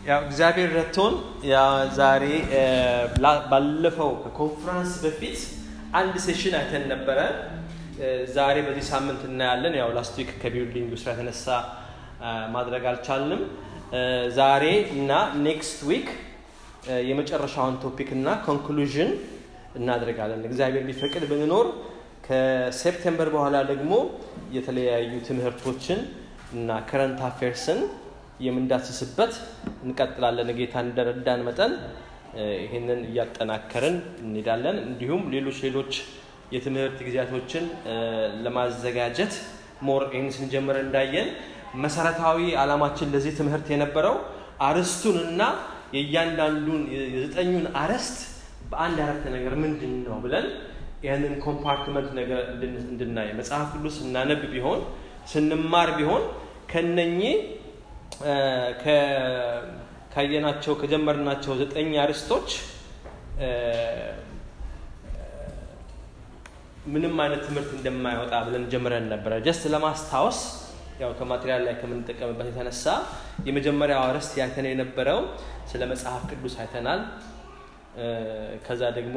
ያው እግዚአብሔር ረድቶን ያ ዛሬ ባለፈው ከኮንፈረንስ በፊት አንድ ሴሽን አይተን ነበረ። ዛሬ በዚህ ሳምንት እናያለን። ያው ላስት ዊክ ከቢልዲንግ ስራ የተነሳ ማድረግ አልቻልንም። ዛሬ እና ኔክስት ዊክ የመጨረሻውን ቶፒክ እና ኮንክሉዥን እናደርጋለን። እግዚአብሔር ቢፈቅድ ብንኖር ከሴፕቴምበር በኋላ ደግሞ የተለያዩ ትምህርቶችን እና ከረንት አፌርስን የምንዳስስበት እንቀጥላለን። ጌታ እንደረዳን መጠን ይህንን እያጠናከርን እንሄዳለን። እንዲሁም ሌሎች ሌሎች የትምህርት ጊዜያቶችን ለማዘጋጀት ሞር ይህን ስንጀምር እንዳየን መሰረታዊ ዓላማችን ለዚህ ትምህርት የነበረው አርስቱን እና የእያንዳንዱን የዘጠኙን አርዕስት በአንድ አረፍተ ነገር ምንድን ነው ብለን ይህንን ኮምፓርትመንት ነገር እንድናይ መጽሐፍ ቅዱስ ስናነብ ቢሆን ስንማር ቢሆን ከነኚህ ካየናቸው ከጀመርናቸው ዘጠኝ አርዕስቶች ምንም አይነት ትምህርት እንደማይወጣ ብለን ጀምረን ነበረ። ጀስት ለማስታወስ ያው ከማቴሪያል ላይ ከምንጠቀምበት የተነሳ የመጀመሪያው አርዕስት ያይተን የነበረው ስለ መጽሐፍ ቅዱስ አይተናል። ከዛ ደግሞ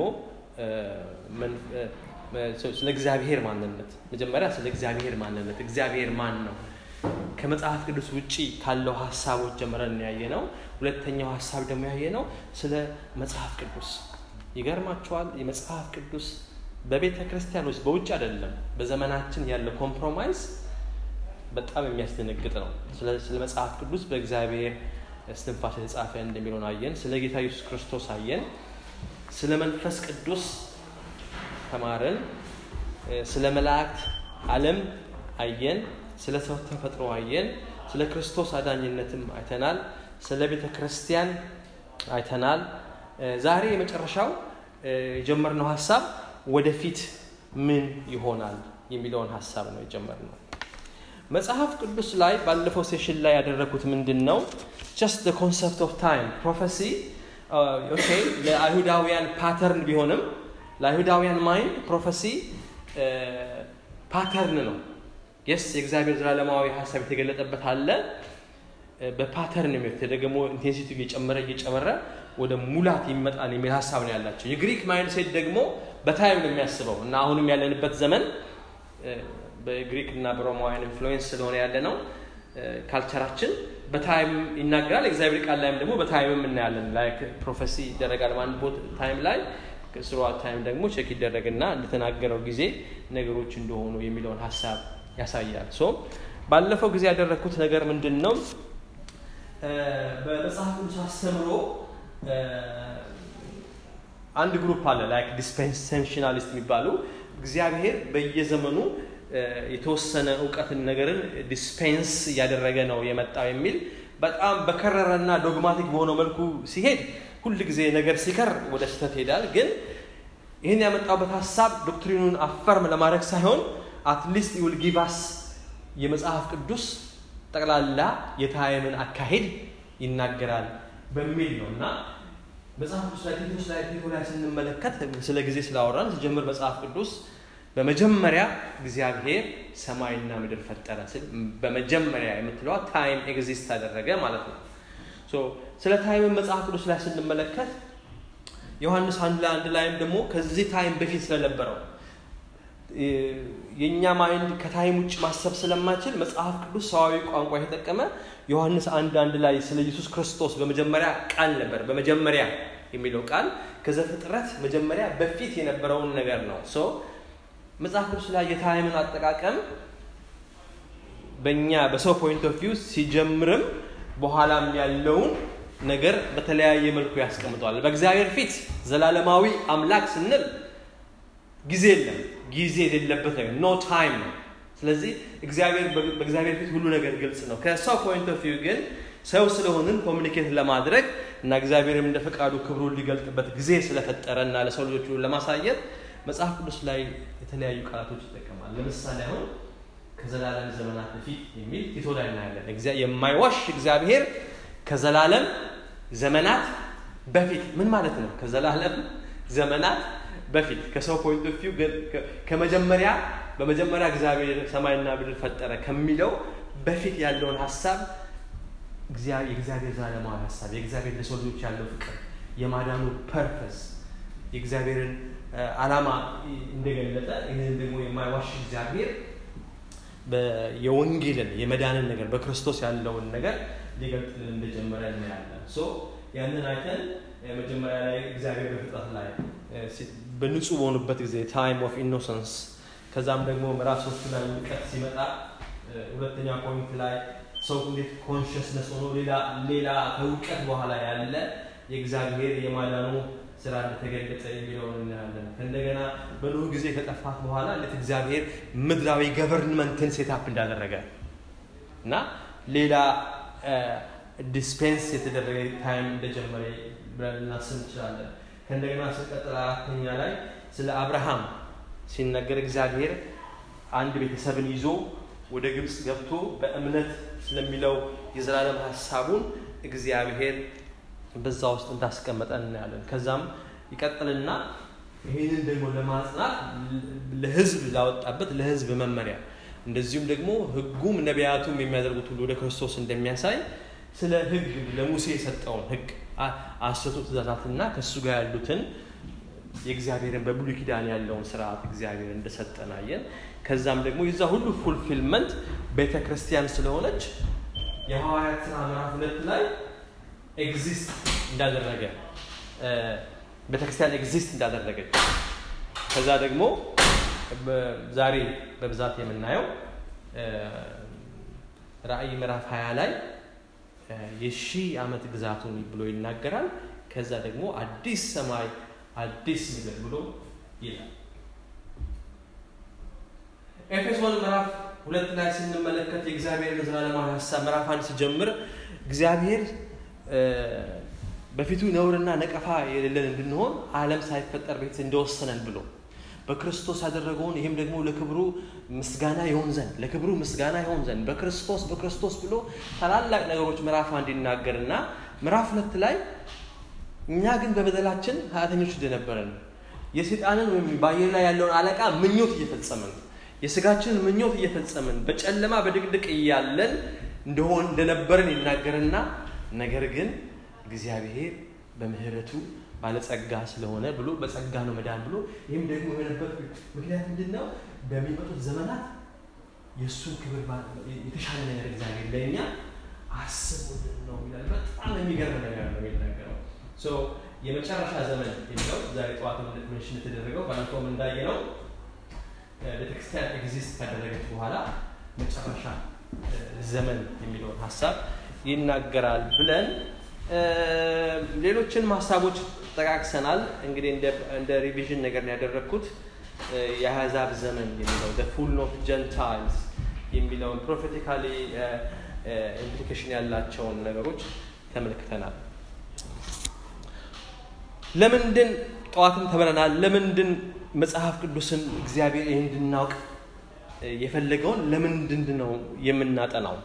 ስለ እግዚአብሔር ማንነት መጀመሪያ ስለ እግዚአብሔር ማንነት እግዚአብሔር ማን ነው ከመጽሐፍ ቅዱስ ውጪ ካለው ሀሳቦች ጀምረን ያየ ነው። ሁለተኛው ሀሳብ ደግሞ ያየ ነው ስለ መጽሐፍ ቅዱስ። ይገርማቸዋል። የመጽሐፍ ቅዱስ በቤተ ክርስቲያን ውስጥ በውጭ አይደለም፣ በዘመናችን ያለው ኮምፕሮማይዝ በጣም የሚያስደነግጥ ነው። ስለ መጽሐፍ ቅዱስ በእግዚአብሔር እስትንፋስ የተጻፈ እንደሚለውን አየን። ስለ ጌታ ኢየሱስ ክርስቶስ አየን። ስለ መንፈስ ቅዱስ ተማረን። ስለ መላእክት ዓለም አየን። ስለ ሰው ተፈጥሮ አየን። ስለ ክርስቶስ አዳኝነትም አይተናል። ስለ ቤተ ክርስቲያን አይተናል። ዛሬ የመጨረሻው የጀመርነው ሀሳብ ወደፊት ምን ይሆናል የሚለውን ሀሳብ ነው የጀመርነው። መጽሐፍ ቅዱስ ላይ ባለፈው ሴሽን ላይ ያደረጉት ምንድን ነው? ጀስት ኮንሰፕት ኦፍ ታይም ፕሮፌሲ ኦኬ ለአይሁዳውያን ፓተርን ቢሆንም ለአይሁዳውያን ማይንድ ፕሮፌሲ ፓተርን ነው። የስ የእግዚአብሔር ዘላለማዊ ሀሳብ የተገለጠበት አለ። በፓተርን የሚት ደግሞ ኢንቴንሲቲ እየጨመረ እየጨመረ ወደ ሙላት ይመጣል የሚል ሀሳብ ነው ያላቸው። የግሪክ ማይንድ ሴት ደግሞ በታይም ነው የሚያስበው እና አሁንም ያለንበት ዘመን በግሪክ እና በሮማውያን ኢንፍሉዌንስ ስለሆነ ያለ ነው ካልቸራችን በታይም ይናገራል። እግዚአብሔር ቃል ላይም ደግሞ በታይምም እናያለን። ላይክ ፕሮፌሲ ይደረጋል በአንድ ቦት ታይም ላይ ስሯ ታይም ደግሞ ቼክ ይደረግና እንደተናገረው ጊዜ ነገሮች እንደሆኑ የሚለውን ሀሳብ ያሳያል። ሶ ባለፈው ጊዜ ያደረግኩት ነገር ምንድን ነው? በመጽሐፍ ቅዱስ አስተምሮ አንድ ግሩፕ አለ ላይክ ዲስፔንሴሽናሊስት የሚባሉ እግዚአብሔር በየዘመኑ የተወሰነ እውቀትን ነገርን ዲስፔንስ እያደረገ ነው የመጣው የሚል በጣም በከረረና ዶግማቲክ በሆነው መልኩ ሲሄድ ሁል ጊዜ ነገር ሲከር ወደ ስህተት ይሄዳል። ግን ይህን ያመጣበት ሀሳብ ዶክትሪኑን አፈርም ለማድረግ ሳይሆን አትሊስት ዊል ጊቫስ የመጽሐፍ ቅዱስ ጠቅላላ የታይምን አካሄድ ይናገራል በሚል ነው እና መጽሐፍ ቅዱስ ላይ ቲቶስ ላይ ቲቶ ላይ ስንመለከት ስለ ጊዜ ስላወራን ሲጀምር መጽሐፍ ቅዱስ በመጀመሪያ እግዚአብሔር ሰማይና ምድር ፈጠረ ስል በመጀመሪያ የምትለዋ ታይም ኤግዚስት አደረገ ማለት ነው። ስለ ታይምን መጽሐፍ ቅዱስ ላይ ስንመለከት ዮሐንስ አንድ ላይ አንድ ላይም ደግሞ ከዚህ ታይም በፊት ስለነበረው የእኛ ማይንድ ከታይም ውጭ ማሰብ ስለማይችል መጽሐፍ ቅዱስ ሰዋዊ ቋንቋ የተጠቀመ ዮሐንስ አንድ አንድ ላይ ስለ ኢየሱስ ክርስቶስ በመጀመሪያ ቃል ነበር። በመጀመሪያ የሚለው ቃል ከዘፍጥረት መጀመሪያ በፊት የነበረውን ነገር ነው። ሶ መጽሐፍ ቅዱስ ላይ የታይምን አጠቃቀም በእኛ በሰው ፖይንት ኦፍ ቪው ሲጀምርም በኋላም ያለውን ነገር በተለያየ መልኩ ያስቀምጠዋል። በእግዚአብሔር ፊት ዘላለማዊ አምላክ ስንል ጊዜ የለም። ጊዜ የሌለበት ነገር ኖ ታይም ነው። ስለዚህ እግዚአብሔር በእግዚአብሔር ፊት ሁሉ ነገር ግልጽ ነው። ከሰው ፖይንት ኦፍ ቪው ግን ሰው ስለሆንን ኮሚኒኬት ለማድረግ እና እግዚአብሔርም እንደ ፈቃዱ ክብሩን ሊገልጥበት ጊዜ ስለፈጠረ እና ለሰው ልጆች ለማሳየት መጽሐፍ ቅዱስ ላይ የተለያዩ ቃላቶች ይጠቀማል። ለምሳሌ አሁን ከዘላለም ዘመናት በፊት የሚል ቲቶ ላይ እናያለን። የማይዋሽ እግዚአብሔር ከዘላለም ዘመናት በፊት ምን ማለት ነው? ከዘላለም ዘመናት በፊት ከሰው ፖይንት ኦፍ ቪው ከመጀመሪያ በመጀመሪያ እግዚአብሔር ሰማይና ምድር ፈጠረ ከሚለው በፊት ያለውን ሀሳብ የእግዚአብሔር ዘላለማዊ ሀሳብ የእግዚአብሔር ለሰው ልጆች ያለው ፍቅር የማዳኑ ፐርፐስ የእግዚአብሔርን ዓላማ እንደገለጠ ይህንን ደግሞ የማይዋሽ እግዚአብሔር የወንጌልን የመዳንን ነገር በክርስቶስ ያለውን ነገር ሊገልጥልን እንደጀመረ እናያለን። ሶ ያንን አይተን መጀመሪያ ላይ እግዚአብሔር በፍጥረት ላይ በንጹህ በሆኑበት ጊዜ ታይም ኦፍ ኢኖሰንስ ከዛም ደግሞ ምዕራፍ ሶስት ላይ ውድቀት ሲመጣ ሁለተኛ ፖይንት ላይ ሰው እንዴት ኮንሽስነስ ሆኖ ሌላ ከውድቀት በኋላ ያለ የእግዚአብሔር የማዳኑ ስራ እንደተገለጠ የሚለውን እናያለን። ከእንደገና በኖህ ጊዜ ከጠፋት በኋላ እንዴት እግዚአብሔር ምድራዊ ገቨርንመንትን ሴታፕ እንዳደረገ እና ሌላ ዲስፔንስ የተደረገ ታይም እንደጀመረ ብለን ልናስብ እንችላለን። ከእንደገና ስንቀጥል አራተኛ ላይ ስለ አብርሃም ሲነገር እግዚአብሔር አንድ ቤተሰብን ይዞ ወደ ግብፅ ገብቶ በእምነት ስለሚለው የዘላለም ሀሳቡን እግዚአብሔር በዛ ውስጥ እንዳስቀመጠ እናያለን። ከዛም ይቀጥልና ይህንን ደግሞ ለማጽናት ለህዝብ ላወጣበት ለህዝብ መመሪያ እንደዚሁም ደግሞ ህጉም ነቢያቱም የሚያደርጉት ሁሉ ወደ ክርስቶስ እንደሚያሳይ ስለ ህግ ለሙሴ የሰጠውን ህግ አስርቱ ትእዛዛትና ከእሱ ጋር ያሉትን የእግዚአብሔርን በብሉይ ኪዳን ያለውን ስርዓት እግዚአብሔር እንደሰጠን አየን። ከዛም ደግሞ የዛ ሁሉ ፉልፊልመንት ቤተ ክርስቲያን ስለሆነች የሐዋርያት ስራ ምዕራፍ ሁለት ላይ ኤግዚስት እንዳደረገ ቤተክርስቲያን ኤግዚስት እንዳደረገች ከዛ ደግሞ ዛሬ በብዛት የምናየው ራእይ ምዕራፍ 20 ላይ የሺህ ዓመት ግዛቱን ብሎ ይናገራል። ከዛ ደግሞ አዲስ ሰማይ አዲስ ምድር ብሎ ይላል። ኤፌሶን ምዕራፍ ሁለት ላይ ስንመለከት የእግዚአብሔር ዘላለማዊ ሀሳብ ምዕራፍ አንድ ሲጀምር እግዚአብሔር በፊቱ ነውርና ነቀፋ የሌለን እንድንሆን ዓለም ሳይፈጠር በፊት እንደወሰነን ብሎ በክርስቶስ ያደረገውን ይህም ደግሞ ለክብሩ ምስጋና ይሆን ዘንድ ለክብሩ ምስጋና ይሆን ዘንድ በክርስቶስ በክርስቶስ ብሎ ታላላቅ ነገሮች ምዕራፍ አንድ ይናገርና ምዕራፍ ሁለት ላይ እኛ ግን በበደላችን ኃጢአተኞች እንደነበረን የሴጣንን ወይም በአየር ላይ ያለውን አለቃ ምኞት እየፈጸምን የስጋችንን ምኞት እየፈጸምን በጨለማ በድቅድቅ እያለን እንደሆን እንደነበረን ይናገርና ነገር ግን እግዚአብሔር በምህረቱ ባለጸጋ ስለሆነ ብሎ በጸጋ ነው መዳን ብሎ ይህም ደግሞ የሆነበት ምክንያት ምንድን ነው? በሚመጡት ዘመናት የእሱን ክብር የተሻለ ነገር እግዚአብሔር ለእኛ አስቦልን ነው ይላል። በጣም የሚገርም ነገር ነው የሚናገረው። የመጨረሻ ዘመን የሚለው ዛሬ ጠዋት መንሽን የተደረገው ባለፈውም እንዳየ ነው ቤተክርስቲያን ኤግዚስት ካደረገች በኋላ መጨረሻ ዘመን የሚለውን ሀሳብ ይናገራል ብለን ሌሎችን ሀሳቦች ጠቃቅሰናል። እንግዲህ እንደ ሪቪዥን ነገር ነው ያደረግኩት። የአሕዛብ ዘመን የሚለው ፉል ኦፍ ጀንታይልስ የሚለውን ፕሮፌቲካሊ ኢምፕሊኬሽን ያላቸውን ነገሮች ተመልክተናል። ለምንድን ጠዋትም ተምረናል። ለምንድን መጽሐፍ ቅዱስን እግዚአብሔር ይህን እንድናውቅ የፈለገውን ለምንድን ነው የምናጠናው?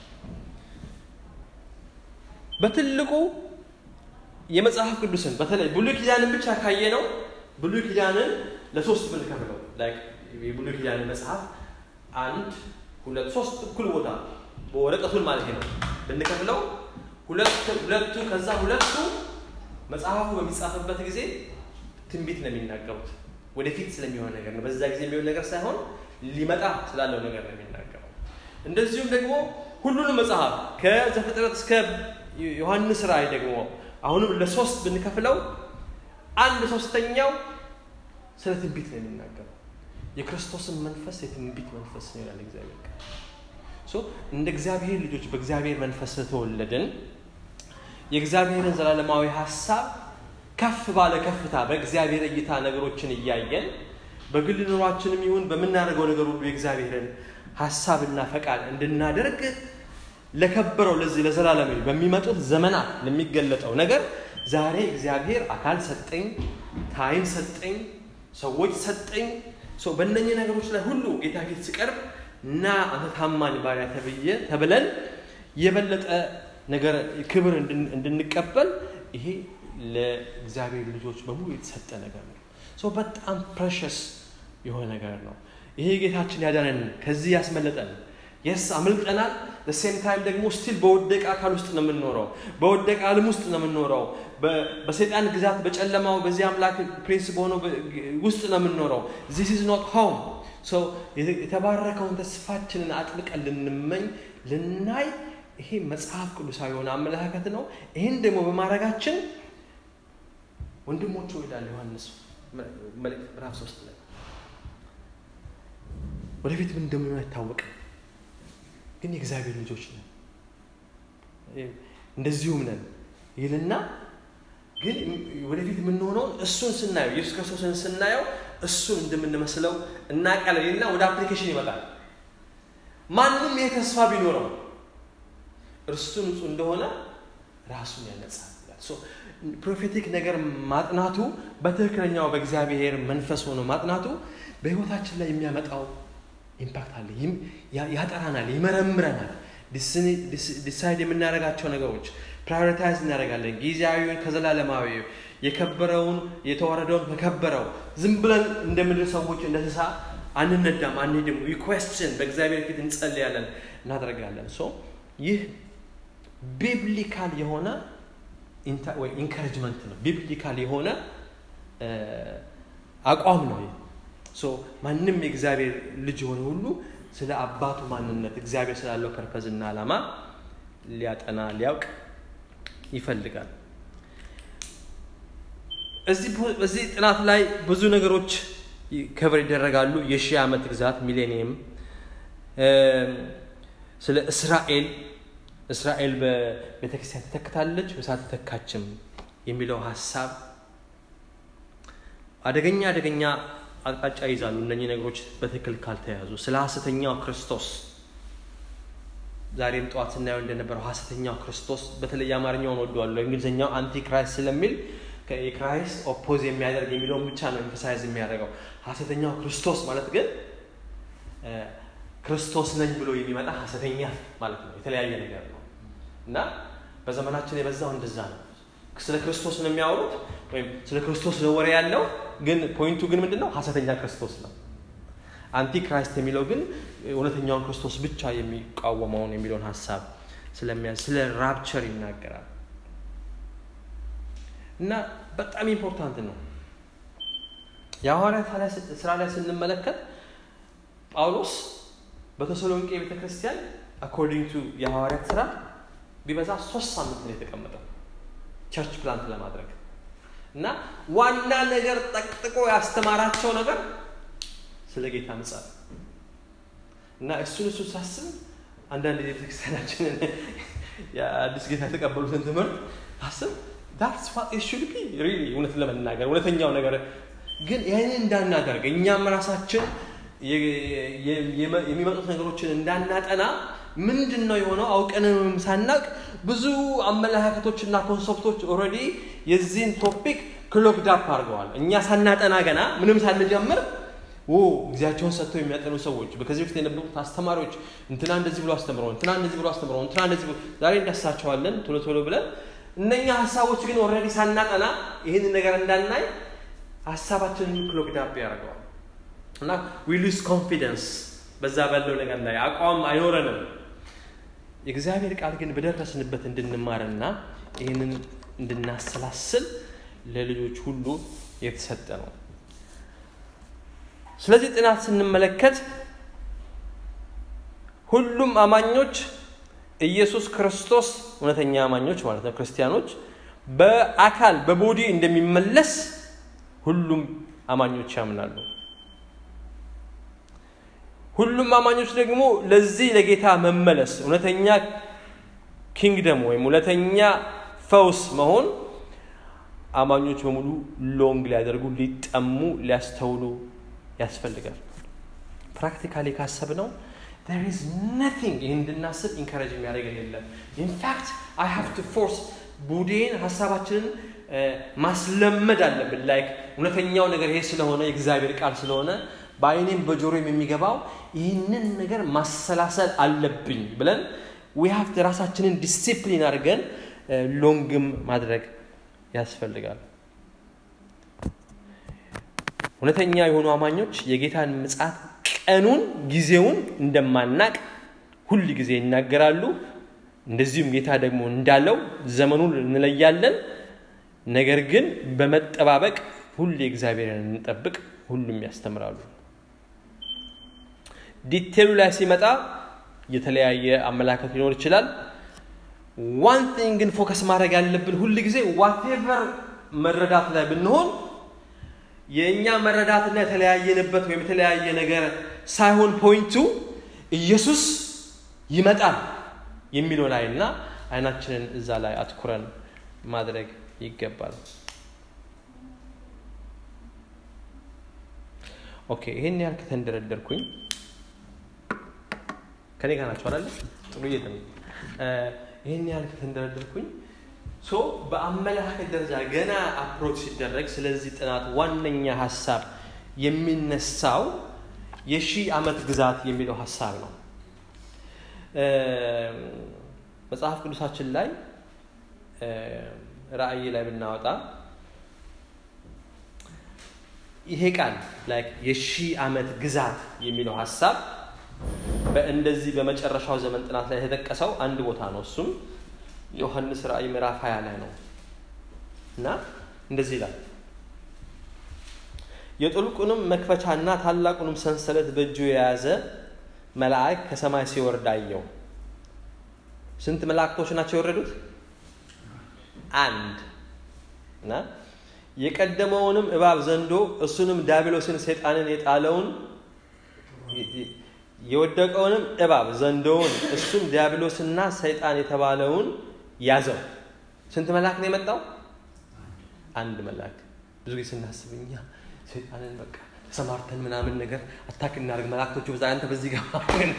በትልቁ የመጽሐፍ ቅዱስን በተለይ ብሉይ ኪዳንን ብቻ ካየ ነው ብሉይ ኪዳንን ለሶስት ብንከፍለው የብሉይ ኪዳንን መጽሐፍ አንድ ሁለት ሶስት እኩል ቦታ በወረቀቱን ማለት ነው ብንከፍለው ሁለቱ ከዛ ሁለቱ መጽሐፉ በሚጻፍበት ጊዜ ትንቢት ነው የሚናገሩት ወደፊት ስለሚሆን ነገር ነው በዛ ጊዜ የሚሆን ነገር ሳይሆን ሊመጣ ስላለው ነገር ነው የሚናገረው እንደዚሁም ደግሞ ሁሉንም መጽሐፍ ከዘፍጥረት እስከ ዮሐንስ ራእይ ደግሞ አሁንም ለሶስት ብንከፍለው አንድ ሶስተኛው ስለ ትንቢት ነው የሚናገረው የክርስቶስን መንፈስ የትንቢት መንፈስ ነው ይላል እግዚአብሔር እንደ እግዚአብሔር ልጆች በእግዚአብሔር መንፈስ ስለተወለድን የእግዚአብሔርን ዘላለማዊ ሀሳብ ከፍ ባለ ከፍታ በእግዚአብሔር እይታ ነገሮችን እያየን በግል ኑሯችንም ይሁን በምናደርገው ነገር ሁሉ የእግዚአብሔርን ሀሳብና ፈቃድ እንድናደርግ ለከበረው ለዚህ ለዘላለም በሚመጡት ዘመናት ለሚገለጠው ነገር ዛሬ እግዚአብሔር አካል ሰጠኝ፣ ታይም ሰጠኝ፣ ሰዎች ሰጠኝ። በእነኚህ ነገሮች ላይ ሁሉ ጌታ ፊት ስቀርብ እና አንተ ታማኝ ባሪያ ተብዬ ተብለን የበለጠ ነገር ክብር እንድንቀበል ይሄ ለእግዚአብሔር ልጆች በሙሉ የተሰጠ ነገር ነው። ሰው በጣም ፕሬሸስ የሆነ ነገር ነው። ይሄ ጌታችን ያዳነን ከዚህ ያስመለጠን የስ አምልጠናል ሴም ታይም ደግሞ ስቲል በወደቀ አካል ውስጥ ነው የምንኖረው በወደቀ ዓለም ውስጥ ነው የምንኖረው በሰይጣን ግዛት በጨለማው በዚህ አምላክ ፕሪንስ በሆነው ውስጥ ነው የምንኖረው ዚስ ኢዝ ኖት ሆም የተባረከውን ተስፋችንን አጥብቀን ልንመኝ ልናይ ይሄ መጽሐፍ ቅዱሳዊ የሆነ አመለካከት ነው ይህን ደግሞ በማድረጋችን ወንድሞቹ ይላል ዮሐንስ መልእክት ምዕራፍ ሶስት ላይ ወደፊት ምን እንደሚሆን አይታወቅም ግን የእግዚአብሔር ልጆች ነን እንደዚሁም ነን ይልና ግን ወደፊት የምንሆነውን እሱን ስናየው ኢየሱስ ክርስቶስን ስናየው እሱን እንደምንመስለው እናቃለን ይልና ወደ አፕሊኬሽን ይመጣል ማንም ይሄ ተስፋ ቢኖረው እርሱ ንጹህ እንደሆነ ራሱን ያነጻል ፕሮፌቲክ ነገር ማጥናቱ በትክክለኛው በእግዚአብሔር መንፈስ ሆኖ ማጥናቱ በህይወታችን ላይ የሚያመጣው ኢምፓክት አለ ያጠራናል ይመረምረናል ዲሳይድ የምናደርጋቸው ነገሮች ፕራዮሪታይዝ እናደርጋለን ጊዜያዊውን ከዘላለማዊ የከበረውን የተዋረደውን ከከበረው ዝም ብለን እንደምድር ሰዎች እንደ እንስሳ አንነዳም አንሄድም ሪኩዌስትን በእግዚአብሔር ፊት እንጸልያለን እናደርጋለን ሶ ይህ ቢብሊካል የሆነ ኢንካሬጅመንት ነው ቢብሊካል የሆነ አቋም ነው ሶ ማንም የእግዚአብሔር ልጅ የሆነ ሁሉ ስለ አባቱ ማንነት እግዚአብሔር ስላለው ፐርፐዝ እና ዓላማ ሊያጠና ሊያውቅ ይፈልጋል እዚህ ጥናት ላይ ብዙ ነገሮች ከቨር ይደረጋሉ የሺህ ዓመት ግዛት ሚሌኒየም ስለ እስራኤል እስራኤል በቤተክርስቲያን ተተክታለች ወይስ አልተተካችም የሚለው ሀሳብ አደገኛ አደገኛ አቅጣጫ ይዛሉ እነኚህ ነገሮች በትክክል ካልተያዙ ስለ ሀሰተኛው ክርስቶስ ዛሬም ጠዋት ስናየው እንደነበረው ሀሰተኛው ክርስቶስ በተለይ አማርኛውን ወደዋለሁ እንግሊዝኛው አንቲ ክራይስት ስለሚል የክራይስት ኦፖዝ የሚያደርግ የሚለውን ብቻ ነው ኤምፈሳይዝ የሚያደርገው ሀሰተኛው ክርስቶስ ማለት ግን ክርስቶስ ነኝ ብሎ የሚመጣ ሀሰተኛ ማለት ነው የተለያየ ነገር ነው እና በዘመናችን የበዛው እንደዛ ነው ስለ ክርስቶስ ነው የሚያወሩት ወይም ስለ ክርስቶስ ነው ወሬ ያለው ግን ፖይንቱ ግን ምንድን ነው ሀሰተኛ ክርስቶስ ነው አንቲ ክራይስት የሚለው ግን እውነተኛውን ክርስቶስ ብቻ የሚቃወመውን የሚለውን ሀሳብ ስለሚያ ስለ ራፕቸር ይናገራል እና በጣም ኢምፖርታንት ነው የሐዋርያት ስራ ላይ ስንመለከት ጳውሎስ በተሰሎንቄ ቤተ ክርስቲያን አኮርዲንግ ቱ የሐዋርያት ስራ ቢበዛ ሶስት ሳምንት ነው የተቀመጠው ቸርች ፕላንት ለማድረግ እና ዋና ነገር ጠቅጥቆ ያስተማራቸው ነገር ስለ ጌታ ምጻት እና እሱን እሱ ሳስብ አንዳንድ የቤተክርስቲያናችንን የአዲስ ጌታ የተቀበሉትን ትምህርት ሳስብ ዳትስ ዋት ሹድ ቢ ሪሊ እውነት ለመናገር እውነተኛው ነገር ግን ይህን እንዳናደርግ እኛም ራሳችን የሚመጡት ነገሮችን እንዳናጠና ምንድን ነው የሆነው አውቀንም ሳናቅ ብዙ አመለካከቶችና ኮንሰፕቶች ኦልሬዲ የዚህን ቶፒክ ክሎክድ አፕ አድርገዋል እኛ ሳናጠና ገና ምንም ሳንጀምር ኦ ጊዜያቸውን ሰጥተው የሚያጠኑ ሰዎች ከዚህ በፊት የነበሩት አስተማሪዎች እንትና እንደዚህ ብሎ አስተምረው እንትና እንደዚህ ብሎ አስተምረው እንትና እንደዚህ ብሎ ዛሬ እንዳሳቸዋለን ቶሎ ቶሎ ብለን እነኛ ሀሳቦች ግን ኦልሬዲ ሳናጠና ይህንን ነገር እንዳናይ ሀሳባችንን ክሎክድ አፕ ያደርገዋል እና ዊ ሉዝ ኮንፊደንስ በዛ ባለው ነገር ላይ አቋም አይኖረንም የእግዚአብሔር ቃል ግን በደረስንበት እንድንማርና ይህንን እንድናሰላስል ለልጆች ሁሉ የተሰጠ ነው ስለዚህ ጥናት ስንመለከት ሁሉም አማኞች ኢየሱስ ክርስቶስ እውነተኛ አማኞች ማለት ነው ክርስቲያኖች በአካል በቦዲ እንደሚመለስ ሁሉም አማኞች ያምናሉ ሁሉም አማኞች ደግሞ ለዚህ ለጌታ መመለስ እውነተኛ ኪንግደም ወይም እውነተኛ ፈውስ መሆን አማኞች በሙሉ ሎንግ ሊያደርጉ ሊጠሙ ሊያስተውሉ ያስፈልጋል ፕራክቲካሊ ካሰብ ነው there is nothing ይህን እንድናስብ ኢንካሬጅ የሚያደርገን የለም ኢንፋክት አይ ሃቭ ቱ ፎርስ ቡዴን ሀሳባችንን ማስለመድ አለብን ላይክ እውነተኛው ነገር ይሄ ስለሆነ የእግዚአብሔር ቃል ስለሆነ በአይኔም በጆሮም የሚገባው ይህንን ነገር ማሰላሰል አለብኝ ብለን ዊ ሀቭ ራሳችንን ዲሲፕሊን አድርገን ሎንግም ማድረግ ያስፈልጋል እውነተኛ የሆኑ አማኞች የጌታን ምጻት ቀኑን ጊዜውን እንደማናቅ ሁል ጊዜ ይናገራሉ። እንደዚሁም ጌታ ደግሞ እንዳለው ዘመኑን እንለያለን። ነገር ግን በመጠባበቅ ሁሌ እግዚአብሔርን እንጠብቅ። ሁሉም ያስተምራሉ። ዲቴሉ ላይ ሲመጣ የተለያየ አመላከት ሊኖር ይችላል። ዋን ቲንግ ግን ፎከስ ማድረግ ያለብን ሁል ጊዜ ዋቴቨር መረዳት ላይ ብንሆን የእኛ መረዳትና የተለያየንበት ወይም የተለያየ ነገር ሳይሆን ፖይንቱ ኢየሱስ ይመጣል የሚለው ላይ እና አይናችንን እዛ ላይ አትኩረን ማድረግ ይገባል። ኦኬ ይሄን ያህል ከተንደረደርኩኝ ከኔ ጋር ናቸው አላለ ጥሩ እየተ ይህን ያህል ከተንደረደርኩኝ ሶ በአመለካከት ደረጃ ገና አፕሮች ሲደረግ ስለዚህ ጥናት ዋነኛ ሀሳብ የሚነሳው የሺህ ዓመት ግዛት የሚለው ሀሳብ ነው። መጽሐፍ ቅዱሳችን ላይ ራእይ ላይ ብናወጣ ይሄ ቃል የሺህ ዓመት ግዛት የሚለው ሀሳብ በእንደዚህ በመጨረሻው ዘመን ጥናት ላይ የተጠቀሰው አንድ ቦታ ነው። እሱም ዮሐንስ ራእይ ምዕራፍ 20 ላይ ነው እና እንደዚህ ይላል የጥልቁንም መክፈቻና ታላቁንም ሰንሰለት በእጁ የያዘ መልአክ ከሰማይ ሲወርድ አየው። ስንት መላእክቶች ናቸው የወረዱት? አንድ እና የቀደመውንም እባብ ዘንዶ እሱንም ዲያብሎስን ሰይጣንን የጣለውን የወደቀውንም እባብ ዘንዶውን እሱም ዲያብሎስና ሰይጣን የተባለውን ያዘው። ስንት መልአክ ነው የመጣው? አንድ መልአክ። ብዙ ጊዜ ስናስብ እኛ ሰይጣንን በቃ ተሰማርተን ምናምን ነገር አታክ እናደርግ መላእክቶቹ በዛ አንተ በዚህ ጋር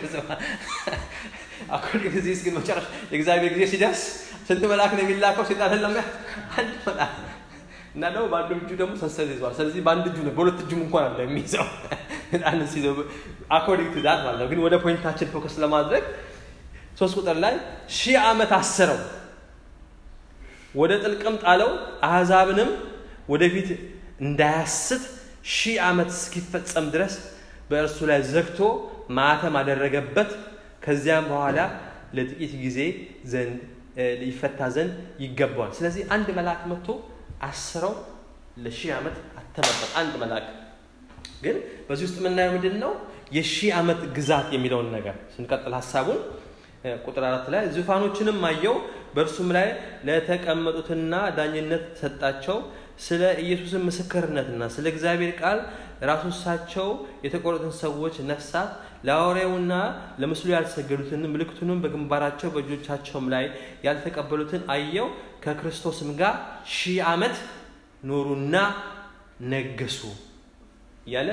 አኮል ጊዜ ግን መጨረሻ የእግዚአብሔር ጊዜ ሲደርስ ስንት መልአክ ነው የሚላከው? ሰይጣንን ለመያዝ አንድ መልአክ እና ደግሞ በአንዱ እጁ ደግሞ ሰንሰለት ይዘዋል። ስለዚህ በአንድ እጁ ነው፣ በሁለት እጁም እንኳን አለ የሚይዘው ሰይጣንን ሲይዘው አኮርዲንግ ቱ ዳት ማለት ነው። ግን ወደ ፖይንታችን ፎከስ ለማድረግ ሶስት ቁጥር ላይ ሺህ ዓመት አሰረው፣ ወደ ጥልቅም ጣለው፣ አሕዛብንም ወደፊት እንዳያስት ሺህ ዓመት እስኪፈጸም ድረስ በእርሱ ላይ ዘግቶ ማተም አደረገበት። ከዚያም በኋላ ለጥቂት ጊዜ ዘንድ ይፈታ ዘንድ ይገባዋል። ስለዚህ አንድ መልአክ መጥቶ አስረው ለሺህ ዓመት አተመበት። አንድ መልአክ ግን በዚህ ውስጥ የምናየው ምንድን ነው? የሺህ ዓመት ግዛት የሚለውን ነገር ስንቀጥል ሀሳቡን ቁጥር አራት ላይ ዙፋኖችንም አየው፣ በእርሱም ላይ ለተቀመጡትና ዳኝነት ሰጣቸው። ስለ ኢየሱስን ምስክርነትና ስለ እግዚአብሔር ቃል ራሶቻቸው የተቆረጡትን ሰዎች ነፍሳት ለሐዋርያውና ለምስሉ ያልሰገዱትን ምልክቱንም በግንባራቸው በእጆቻቸውም ላይ ያልተቀበሉትን አየው። ከክርስቶስም ጋር ሺህ ዓመት ኖሩና ነገሱ እያለ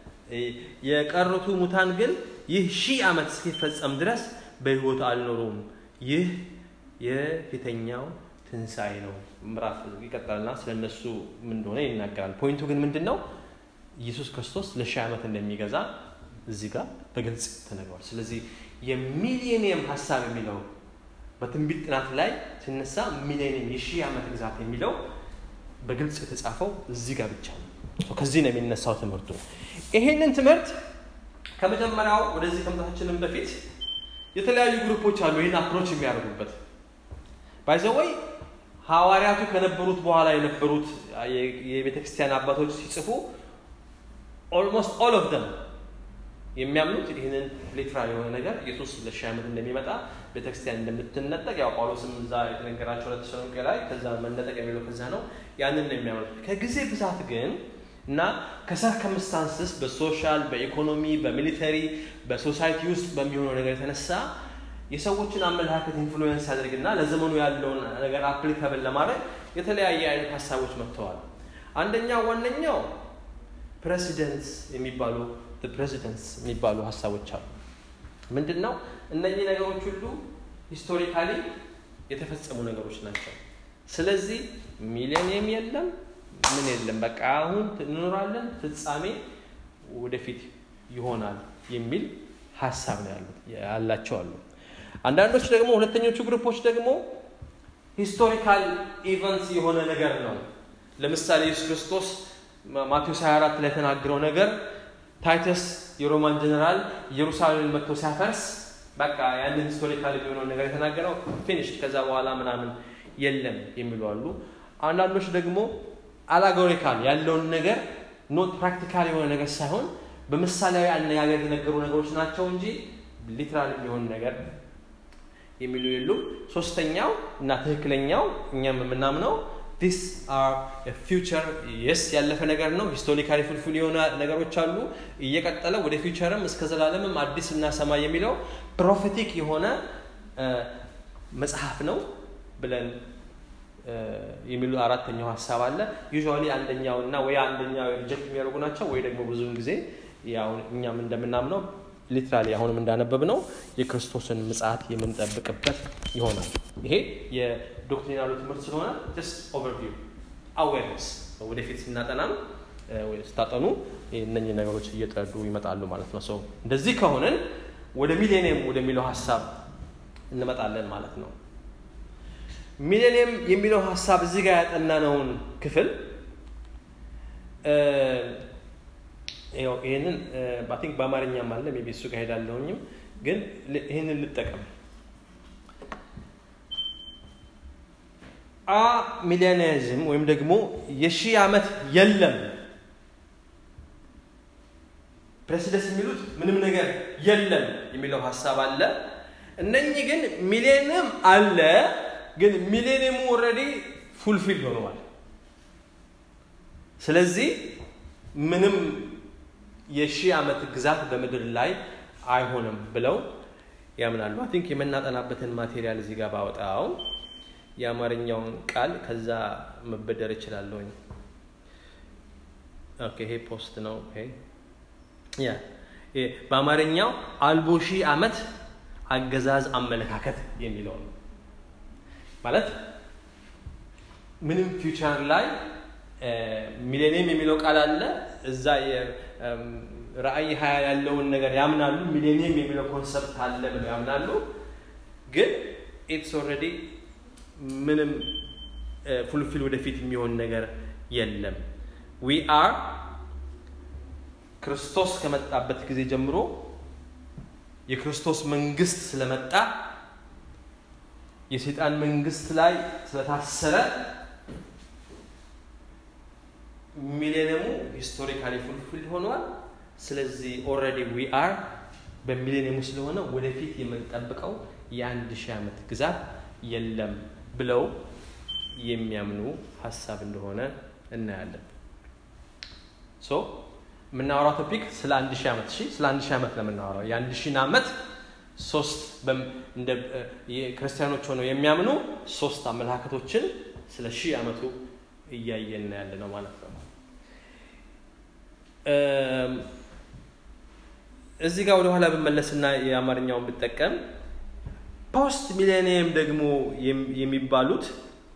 የቀሩቱ ሙታን ግን ይህ ሺህ ዓመት እስኪፈጸም ድረስ በሕይወት አልኖሩም። ይህ የፊተኛው ትንሣኤ ነው። ምዕራፍ ይቀጥላልና ስለ እነሱ ምን እንደሆነ ይናገራል። ፖይንቱ ግን ምንድን ነው? ኢየሱስ ክርስቶስ ለሺህ ዓመት እንደሚገዛ እዚህ ጋር በግልጽ ተነግሯል። ስለዚህ የሚሊኒየም ሀሳብ የሚለው በትንቢት ጥናት ላይ ሲነሳ ሚሊኒየም የሺህ ዓመት ግዛት የሚለው በግልጽ የተጻፈው እዚህ ጋር ብቻ ነው። ከዚህ ነው የሚነሳው ትምህርቱ። ይሄንን ትምህርት ከመጀመሪያው ወደዚህ ከመጣታችንም በፊት የተለያዩ ግሩፖች አሉ ይህን አፕሮች የሚያደርጉበት ባይዘወይ ሐዋርያቱ ከነበሩት በኋላ የነበሩት የቤተ ክርስቲያን አባቶች ሲጽፉ ኦልሞስት ኦል ኦፍ ደም የሚያምኑት ይህንን ሊትራል የሆነ ነገር ኢየሱስ ለሺህ ዓመት እንደሚመጣ ቤተክርስቲያን እንደምትነጠቅ ያው ጳውሎስም እዛ የተነገራቸው ለተሰሎንቄ ላይ ከዛ መነጠቅ የሚለው ከዛ ነው ያንን ነው የሚያምኑት ከጊዜ ብዛት ግን እና ከሰርከምስታንስስ በሶሻል በኢኮኖሚ በሚሊተሪ በሶሳይቲ ውስጥ በሚሆነው ነገር የተነሳ የሰዎችን አመለካከት ኢንፍሉዌንስ ያደርግና ለዘመኑ ያለውን ነገር አፕሊካብል ለማድረግ የተለያየ አይነት ሀሳቦች መጥተዋል አንደኛው ዋነኛው ፕሬሲደንትስ የሚባሉ ፕሬዚደንትስ የሚባሉ ሀሳቦች አሉ ምንድን ነው እነዚህ ነገሮች ሁሉ ሂስቶሪካሊ የተፈጸሙ ነገሮች ናቸው ስለዚህ ሚሊኒየም የለም ምን የለም በቃ አሁን እንኖራለን ፍጻሜ ወደፊት ይሆናል የሚል ሀሳብ ነው ያሉት ያላቸው አሉ አንዳንዶች ደግሞ ሁለተኞቹ ግሩፖች ደግሞ ሂስቶሪካል ኢቨንትስ የሆነ ነገር ነው ለምሳሌ ኢየሱስ ክርስቶስ ማቴዎስ 24 ላይ የተናገረው ነገር ታይተስ የሮማን ጀነራል ኢየሩሳሌምን መጥቶ ሲያፈርስ በቃ ያንን ሂስቶሪካል የሚሆነውን ነገር የተናገረው ፊኒሽ ከዛ በኋላ ምናምን የለም የሚሉ አሉ። አንዳንዶች ደግሞ አላጎሪካል ያለውን ነገር ኖት ፕራክቲካል የሆነ ነገር ሳይሆን በምሳሌያዊ አነጋገር የተነገሩ ነገሮች ናቸው እንጂ ሊትራል የሚሆን ነገር የሚሉ የሉም። ሶስተኛው እና ትክክለኛው እኛም የምናምነው ዲስ አር ፊውቸር የስ ያለፈ ነገር ነው። ሂስቶሪካሊ ፉልፊል የሆነ ነገሮች አሉ። እየቀጠለ ወደ ፊውቸርም እስከ ዘላለምም አዲስ እና ሰማይ የሚለው ፕሮፌቲክ የሆነ መጽሐፍ ነው ብለን የሚሉ አራተኛው ሀሳብ አለ። ዩዥዋሊ አንደኛው እና ወይ አንደኛው ሪጀክት የሚያደርጉ ናቸው ወይ ደግሞ ብዙውን ጊዜ ያው እኛም እንደምናምነው ሊትራሊ አሁንም እንዳነበብ ነው የክርስቶስን ምጽአት የምንጠብቅበት ይሆናል። ይሄ የዶክትሪናሉ ትምህርት ስለሆነ ጀስት ኦቨርቪው አዌርነስ ወደፊት ስናጠናም ስታጠኑ እነኚህ ነገሮች እየጠዱ ይመጣሉ ማለት ነው። ሰው እንደዚህ ከሆነን ወደ ሚሌኒየም ወደሚለው ሀሳብ እንመጣለን ማለት ነው። ሚሌኒየም የሚለው ሀሳብ እዚህ ጋር ያጠናነውን ክፍል ይህንን ቲንክ በአማርኛም አለ ሜይ ቢ እሱ ጋር ሄዳለሁኝም ግን ይህንን ልጠቀም አ ሚሊኒዝም ወይም ደግሞ የሺህ ዓመት የለም ፕሬሲደስ የሚሉት ምንም ነገር የለም የሚለው ሀሳብ አለ እነኚህ ግን ሚሌኒየም አለ ግን ሚሌኒየሙ ኦልሬዲ ፉልፊል ሆነዋል ስለዚህ ምንም የሺህ ዓመት ግዛት በምድር ላይ አይሆንም ብለው ያምናሉ። አይ ቲንክ የምናጠናበትን ማቴሪያል እዚህ ጋር ባወጣው የአማርኛውን ቃል ከዛ መበደር እችላለሁኝ። ኦኬ ይሄ ፖስት ነው። ያ በአማርኛው አልቦ ሺህ ዓመት አገዛዝ አመለካከት የሚለው ነው። ማለት ምንም ፊውቸር ላይ ሚሌኒየም የሚለው ቃል አለ። እዛ ራእይ ሀያ ያለውን ነገር ያምናሉ። ሚሌኒየም የሚለው ኮንሰፕት አለ ብለው ያምናሉ። ግን ኢትስ ኦልሬዲ ምንም ፉልፊል ወደፊት የሚሆን ነገር የለም። ዊ አር ክርስቶስ ከመጣበት ጊዜ ጀምሮ የክርስቶስ መንግስት ስለመጣ የሰይጣን መንግስት ላይ ስለታሰረ ሚሌኒየሙ ሂስቶሪካሊ ፉልፊልድ ሆኗል። ስለዚህ ኦልሬዲ ዊ አር በሚሌኒየሙ ስለሆነ ወደፊት የምንጠብቀው የአንድ ሺህ ዓመት ግዛት የለም ብለው የሚያምኑ ሀሳብ እንደሆነ እናያለን። ሶ የምናወራው ቶፒክ ስለ አንድ ሺህ ዓመት እሺ፣ ስለ አንድ ሺህ ዓመት ነው የምናወራው። የአንድ ሺህን ዓመት ሶስት እንደ ክርስቲያኖች ሆነው የሚያምኑ ሶስት አመለካከቶችን ስለ ሺህ ዓመቱ እያየን ያለ ነው ማለት ነው። እዚህ ጋር ወደኋላ ብመለስና የአማርኛውን ብጠቀም ፖስት ሚሌኒየም ደግሞ የሚባሉት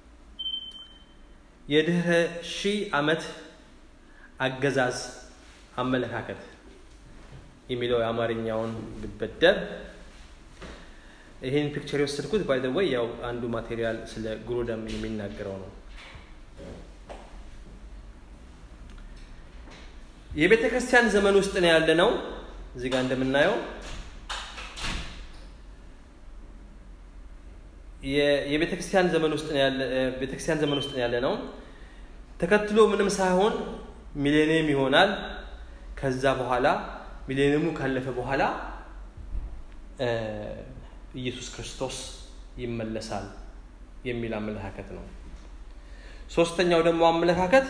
የድህረ ሺህ ዓመት አገዛዝ አመለካከት የሚለው የአማርኛውን ብበደር ይህን ፒክቸር የወሰድኩት ባይ ወይ ያው አንዱ ማቴሪያል ስለ ግሮደም የሚናገረው ነው። የቤተ ክርስቲያን ዘመን ውስጥ ነው ያለ ነው። እዚህ ጋር እንደምናየው የቤተ ክርስቲያን ዘመን ውስጥ ነው ያለ ቤተ ክርስቲያን ዘመን ውስጥ ነው ያለ ነው። ተከትሎ ምንም ሳይሆን ሚሌኒየም ይሆናል። ከዛ በኋላ ሚሌኒየሙ ካለፈ በኋላ ኢየሱስ ክርስቶስ ይመለሳል የሚል አመለካከት ነው። ሶስተኛው ደግሞ አመለካከት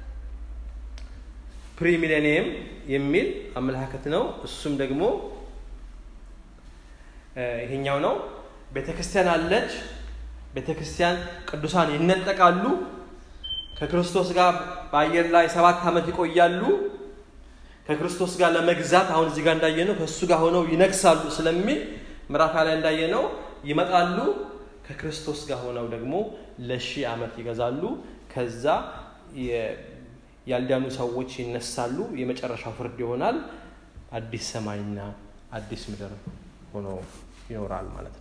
ፕሪሚሌኒየም የሚል አመለካከት ነው። እሱም ደግሞ ይሄኛው ነው። ቤተ ክርስቲያን አለች። ቤተ ክርስቲያን ቅዱሳን ይነጠቃሉ። ከክርስቶስ ጋር በአየር ላይ ሰባት ዓመት ይቆያሉ። ከክርስቶስ ጋር ለመግዛት አሁን እዚህ ጋር እንዳየነው ከእሱ ጋር ሆነው ይነግሳሉ ስለሚል ምዕራፍ ላይ እንዳየነው ይመጣሉ። ከክርስቶስ ጋር ሆነው ደግሞ ለሺህ ዓመት ይገዛሉ። ከዛ ያልዳኑ ሰዎች ይነሳሉ። የመጨረሻው ፍርድ ይሆናል። አዲስ ሰማይና አዲስ ምድር ሆኖ ይኖራል ማለት ነው።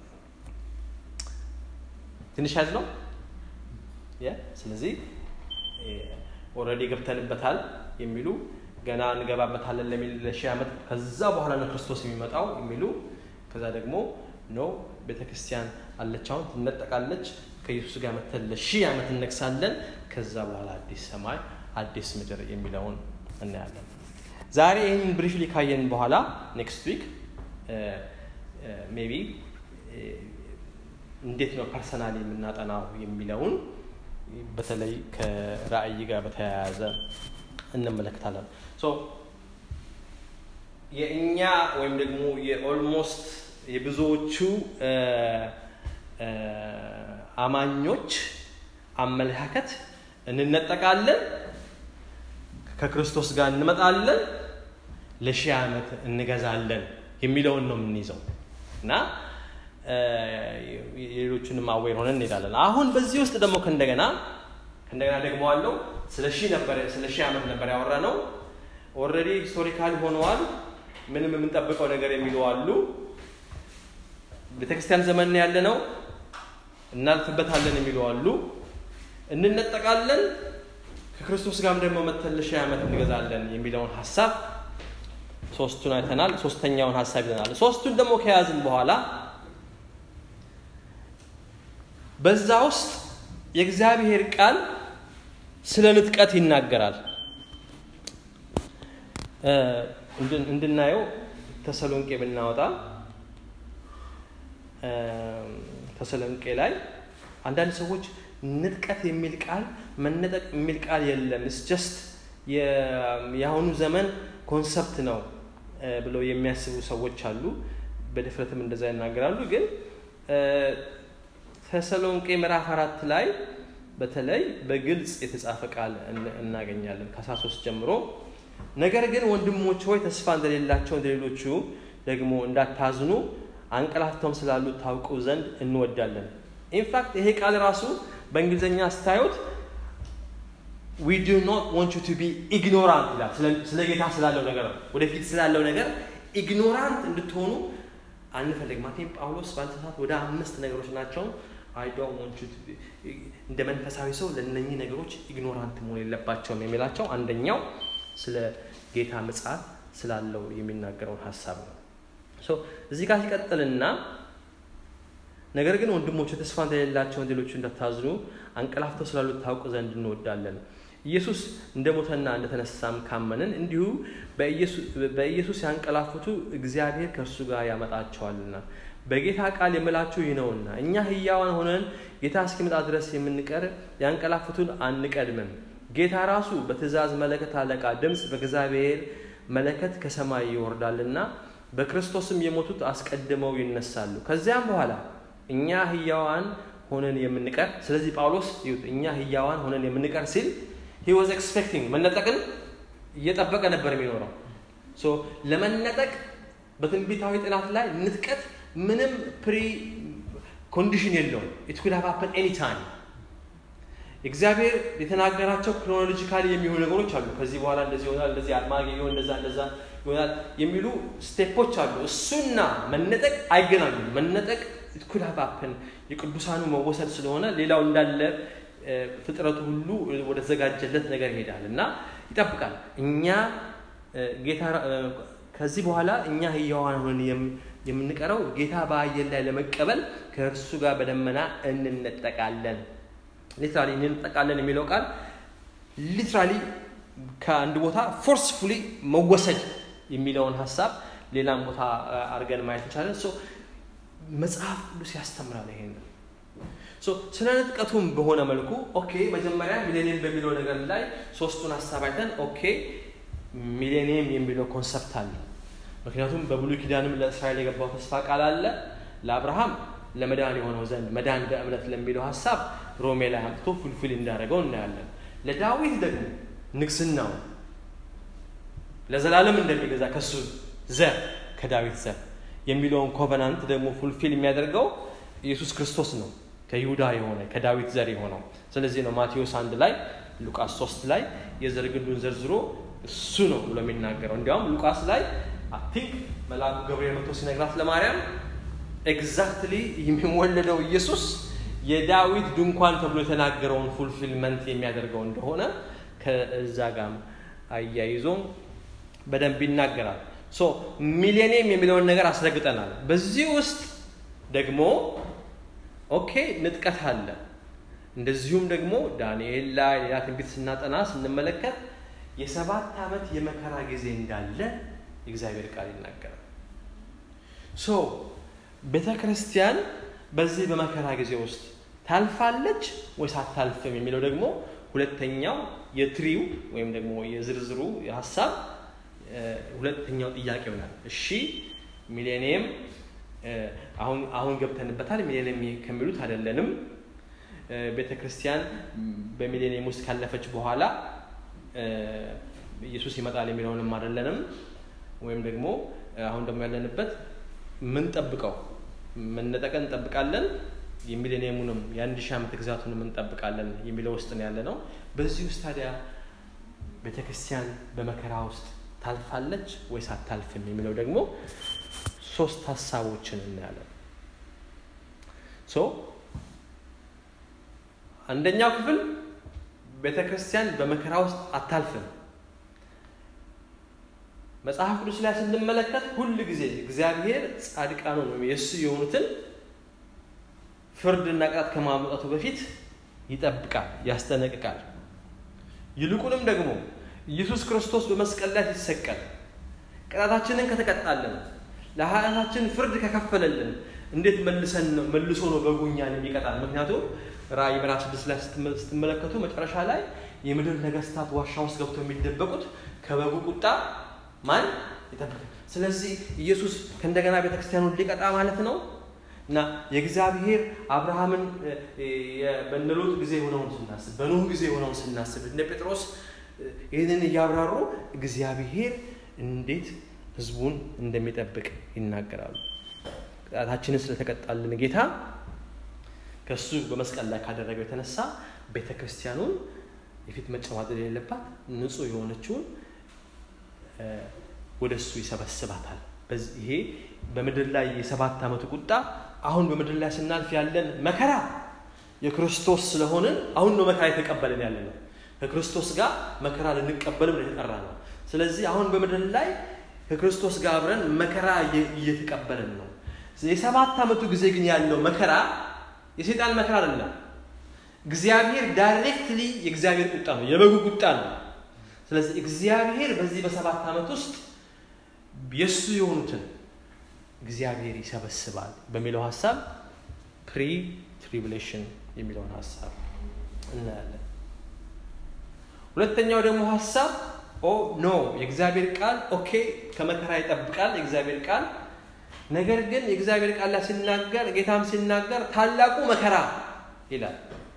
ትንሽ ያዝ ነው። ስለዚህ ኦልሬዲ ገብተንበታል የሚሉ ገና እንገባበታለን ለሚል ለሺህ ዓመት ከዛ በኋላ ነው ክርስቶስ የሚመጣው የሚሉ ከዛ ደግሞ ኖ ቤተ ክርስቲያን አለች አሁን ትነጠቃለች ከኢየሱስ ጋር መተን ለሺህ ዓመት እነግሳለን ከዛ በኋላ አዲስ ሰማይ አዲስ ምድር የሚለውን እናያለን ዛሬ ይህን ብሪፍሊ ካየን በኋላ ኔክስት ዊክ ሜቢ እንዴት ነው ፐርሰናል የምናጠናው የሚለውን በተለይ ከራእይ ጋር በተያያዘ እንመለከታለን የእኛ ወይም ደግሞ የኦልሞስት የብዙዎቹ አማኞች አመለካከት እንነጠቃለን ከክርስቶስ ጋር እንመጣለን ለሺህ ዓመት እንገዛለን የሚለውን ነው የምንይዘው እና የሌሎቹንም አዌር ሆነን እንሄዳለን አሁን በዚህ ውስጥ ደግሞ ከእንደገና ከእንደገና ደግሞ አለው ስለ ሺህ ነበር ስለ ሺህ ዓመት ነበር ያወራ ነው ኦልሬዲ ሂስቶሪካል ሆነዋል ምንም የምንጠብቀው ነገር የሚሉ አሉ ቤተክርስቲያን ዘመን ያለ ነው እናልፍበታለን የሚሉ አሉ እንነጠቃለን ከክርስቶስ ጋርም ደግሞ መተን ለሺህ ዓመት እንገዛለን የሚለውን ሀሳብ ሶስቱን አይተናል ሶስተኛውን ሀሳብ ይዘናል ሶስቱን ደግሞ ከያዝን በኋላ በዛ ውስጥ የእግዚአብሔር ቃል ስለ ንጥቀት ይናገራል እንድናየው ተሰሎንቄ ብናወጣ ተሰሎንቄ ላይ አንዳንድ ሰዎች ንጥቀት የሚል ቃል መነጠቅ የሚል ቃል የለም ስ ጀስት የአሁኑ ዘመን ኮንሰፕት ነው ብለው የሚያስቡ ሰዎች አሉ በድፍረትም እንደዛ ይናገራሉ ግን ተሰሎንቄ ምዕራፍ አራት ላይ በተለይ በግልጽ የተጻፈ ቃል እናገኛለን ከአስራ ሶስት ጀምሮ ነገር ግን ወንድሞች ሆይ ተስፋ እንደሌላቸው እንደሌሎቹ ደግሞ እንዳታዝኑ አንቀላፍተውም ስላሉት ታውቁ ዘንድ እንወዳለን ኢንፋክት ይሄ ቃል ራሱ በእንግሊዝኛ ስታዩት ዊ ዱ ኖት ዋንት ቱ ቢ ኢግኖራንት ይላል ስለ ጌታ ስላለው ነገር ነው ወደፊት ስላለው ነገር ኢግኖራንት እንድትሆኑ አንፈልግ ማቴም ጳውሎስ ባልተሳት ወደ አምስት ነገሮች ናቸው አይ ዶንት እንደ መንፈሳዊ ሰው ለእነኚህ ነገሮች ኢግኖራንት መሆን የለባቸውም የሚላቸው አንደኛው ስለ ጌታ ምጽአት ስላለው የሚናገረውን ሀሳብ ነው እዚህ ጋር ሲቀጥልና ነገር ግን ወንድሞች ተስፋ እንደሌላቸው ሌሎቹ እንዳታዝኑ አንቀላፍተው ስላሉት ታውቁ ዘንድ እንወዳለን ኢየሱስ እንደ ሞተና እንደተነሳም ካመንን እንዲሁ በኢየሱስ ያንቀላፉቱ እግዚአብሔር ከእርሱ ጋር ያመጣቸዋልና በጌታ ቃል የምላችሁ ይህ ነውና እኛ ህያዋን ሆነን ጌታ እስኪመጣ ድረስ የምንቀር ያንቀላፉቱን አንቀድምም ጌታ ራሱ በትእዛዝ መለከት አለቃ ድምፅ በእግዚአብሔር መለከት ከሰማይ ይወርዳልና በክርስቶስም የሞቱት አስቀድመው ይነሳሉ ከዚያም በኋላ እኛ ህያዋን ሆነን የምንቀር ስለዚህ ጳውሎስ ይሁት እኛ ህያዋን ሆነን የምንቀር ሲል ሂ ዋዝ ኤክስፔክቲንግ መነጠቅን እየጠበቀ ነበር የሚኖረው ለመነጠቅ በትንቢታዊ ጥናት ላይ ንጥቀት ምንም ፕሪ ኮንዲሽን የለውም ኢት ኩድ ሃቭ ሀፐን ኤኒ ታይም እግዚአብሔር የተናገራቸው ክሮኖሎጂካሊ የሚሆኑ ነገሮች አሉ ከዚህ በኋላ እንደዚህ ይሆናል እንደዚህ አድማጊ ይሆን እንደዛ እንደዛ ይሆናል የሚሉ ስቴፖች አሉ እሱና መነጠቅ አይገናኙም መነጠቅ ኩድ ሃቭ ሀፐን የቅዱሳኑ መወሰድ ስለሆነ ሌላው እንዳለ ፍጥረቱ ሁሉ ወደ ተዘጋጀለት ነገር ይሄዳል እና ይጠብቃል እኛ ጌታ ከዚህ በኋላ እኛ ህያዋን ሆነን የምንቀረው ጌታ በአየር ላይ ለመቀበል ከእርሱ ጋር በደመና እንነጠቃለን ሊትራሊ እንነጠቃለን የሚለው ቃል ሊትራሊ ከአንድ ቦታ ፎርስፉሊ መወሰድ የሚለውን ሀሳብ ሌላም ቦታ አድርገን ማየት እንችላለን መጽሐፍ ቅዱስ ያስተምራል ይሄንን ስለ ንጥቀቱም በሆነ መልኩ ኦኬ መጀመሪያ ሚሌኒየም በሚለው ነገር ላይ ሶስቱን ሀሳብ አይተን ኦኬ ሚሌኒየም የሚለው ኮንሰፕት አለ ምክንያቱም በብሉይ ኪዳንም ለእስራኤል የገባው ተስፋ ቃል አለ ለአብርሃም ለመዳን የሆነው ዘንድ መዳን በእምነት ለሚለው ሀሳብ ሮሜ ላይ አምጥቶ ፉልፊል እንዳደረገው እናያለን ለዳዊት ደግሞ ንግስናው ለዘላለም እንደሚገዛ ከሱ ዘር ከዳዊት ዘር የሚለውን ኮቨናንት ደግሞ ፉልፊል የሚያደርገው ኢየሱስ ክርስቶስ ነው ከይሁዳ የሆነ ከዳዊት ዘር የሆነው ስለዚህ ነው ማቴዎስ አንድ ላይ ሉቃስ ሶስት ላይ የዘር ግንዱን ዘርዝሮ እሱ ነው ብሎ የሚናገረው እንዲያውም ሉቃስ ላይ ቲንክ መልአኩ ገብርኤል መጥቶ ሲነግራት ለማርያም ኤግዛክትሊ የሚወለደው ኢየሱስ የዳዊት ድንኳን ተብሎ የተናገረውን ፉልፊልመንት የሚያደርገው እንደሆነ ከዛ ጋም አያይዞ በደንብ ይናገራል ሶ ሚሌኒየም የሚለውን ነገር አስረግጠናል። በዚህ ውስጥ ደግሞ ኦኬ ንጥቀት አለ። እንደዚሁም ደግሞ ዳንኤል ላይ ሌላ ትንቢት ስናጠና ስንመለከት የሰባት ዓመት የመከራ ጊዜ እንዳለ የእግዚአብሔር ቃል ይናገራል። ሶ ቤተ ክርስቲያን በዚህ በመከራ ጊዜ ውስጥ ታልፋለች ወይስ አታልፍም የሚለው ደግሞ ሁለተኛው የትሪው ወይም ደግሞ የዝርዝሩ ሀሳብ ሁለተኛው ጥያቄ ይሆናል። እሺ ሚሌኒየም አሁን አሁን ገብተንበታል። ሚሌኒየም ከሚሉት አይደለንም። ቤተ ክርስቲያን በሚሌኒየም ውስጥ ካለፈች በኋላ ኢየሱስ ይመጣል የሚለውንም አይደለንም። ወይም ደግሞ አሁን ደግሞ ያለንበት ምን ጠብቀው መነጠቀን እንጠብቃለን የሚሌኒየሙንም የአንድ ሺህ ዓመት ግዛቱንም እንጠብቃለን የሚለው ውስጥ ነው ያለ ነው። በዚህ ውስጥ ታዲያ ቤተ ክርስቲያን በመከራ ውስጥ ታልፋለች ወይስ አታልፍም የሚለው ደግሞ ሶስት ሀሳቦችን እናያለን። ሶ አንደኛው ክፍል ቤተ ክርስቲያን በመከራ ውስጥ አታልፍም። መጽሐፍ ቅዱስ ላይ ስንመለከት ሁል ጊዜ እግዚአብሔር ጻድቃኑን ወይም የእሱ የሆኑትን ፍርድና ቅጣት ከማምጣቱ በፊት ይጠብቃል፣ ያስጠነቅቃል። ይልቁንም ደግሞ ኢየሱስ ክርስቶስ በመስቀል ላይ ሲሰቀል ቅጣታችንን ከተቀጣልን ለኃጢአታችን ፍርድ ከከፈለልን እንዴት መልሰን ነው መልሶ ነው በጉ እኛን የሚቀጣል? ምክንያቱም ራእይ ምዕራፍ ስድስት ላይ ስትመለከቱ መጨረሻ ላይ የምድር ነገስታት ዋሻ ውስጥ ገብተው የሚደበቁት ከበጉ ቁጣ ማን ይጠብቃል? ስለዚህ ኢየሱስ ከእንደገና ቤተክርስቲያኑን ሊቀጣ ማለት ነው እና የእግዚአብሔር አብርሃምን በእነ ሎጥ ጊዜ የሆነውን ስናስብ በኖህ ጊዜ የሆነውን ስናስብ እነ ጴጥሮስ ይህንን እያብራሩ እግዚአብሔር እንዴት ህዝቡን እንደሚጠብቅ ይናገራሉ። ቅጣታችንን ስለተቀጣልን ጌታ ከእሱ በመስቀል ላይ ካደረገው የተነሳ ቤተ ክርስቲያኑን የፊት መጨማደድ የሌለባት ንጹህ የሆነችውን ወደ እሱ ይሰበስባታል። ይሄ በምድር ላይ የሰባት ዓመቱ ቁጣ አሁን በምድር ላይ ስናልፍ ያለን መከራ የክርስቶስ ስለሆንን አሁን ነው መከራ የተቀበልን ያለ ነው። ከክርስቶስ ጋር መከራ ልንቀበልም የተጠራ ነው። ስለዚህ አሁን በምድር ላይ ከክርስቶስ ጋር አብረን መከራ እየተቀበልን ነው። የሰባት ዓመቱ ጊዜ ግን ያለው መከራ የሰይጣን መከራ አይደለም። እግዚአብሔር ዳይሬክትሊ የእግዚአብሔር ቁጣ ነው፣ የበጉ ቁጣ ነው። ስለዚህ እግዚአብሔር በዚህ በሰባት ዓመት ውስጥ የእሱ የሆኑትን እግዚአብሔር ይሰበስባል በሚለው ሀሳብ ፕሪ ትሪቡሌሽን የሚለውን ሀሳብ እናያለን። ሁለተኛው ደግሞ ሀሳብ ኦ ኖ የእግዚአብሔር ቃል ኦኬ ከመከራ ይጠብቃል የእግዚአብሔር ቃል ነገር ግን የእግዚአብሔር ቃል ላይ ሲናገር ጌታም ሲናገር ታላቁ መከራ ይላል።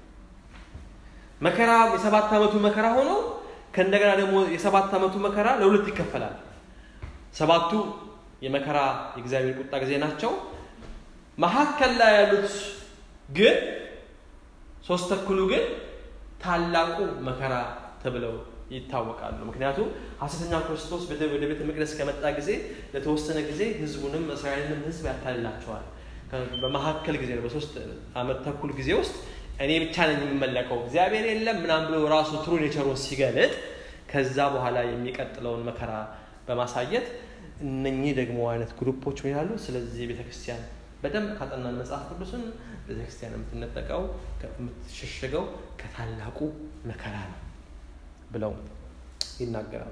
መከራ የሰባት ዓመቱ መከራ ሆኖ ከእንደገና ደግሞ የሰባት ዓመቱ መከራ ለሁለት ይከፈላል። ሰባቱ የመከራ የእግዚአብሔር ቁጣ ጊዜ ናቸው። መካከል ላይ ያሉት ግን ሶስት ተኩሉ ግን ታላቁ መከራ ተብለው ይታወቃሉ። ምክንያቱም ሐሰተኛው ክርስቶስ ወደ ቤተ መቅደስ ከመጣ ጊዜ ለተወሰነ ጊዜ ህዝቡንም እስራኤልንም ህዝብ ያታልላቸዋል። በመካከል ጊዜ ነው፣ በሶስት ዓመት ተኩል ጊዜ ውስጥ እኔ ብቻ ነኝ የምመለከው እግዚአብሔር የለም ምናምን ብሎ ራሱ ትሩ ኔቸሩን ሲገልጥ ከዛ በኋላ የሚቀጥለውን መከራ በማሳየት እነኚህ ደግሞ አይነት ግሩፖች ምን ይላሉ? ስለዚህ ቤተክርስቲያን በደንብ ካጠናን መጽሐፍ ቅዱስን ቤተክርስቲያን የምትነጠቀው የምትሸሸገው ከታላቁ መከራ ነው ብለው ይናገራሉ።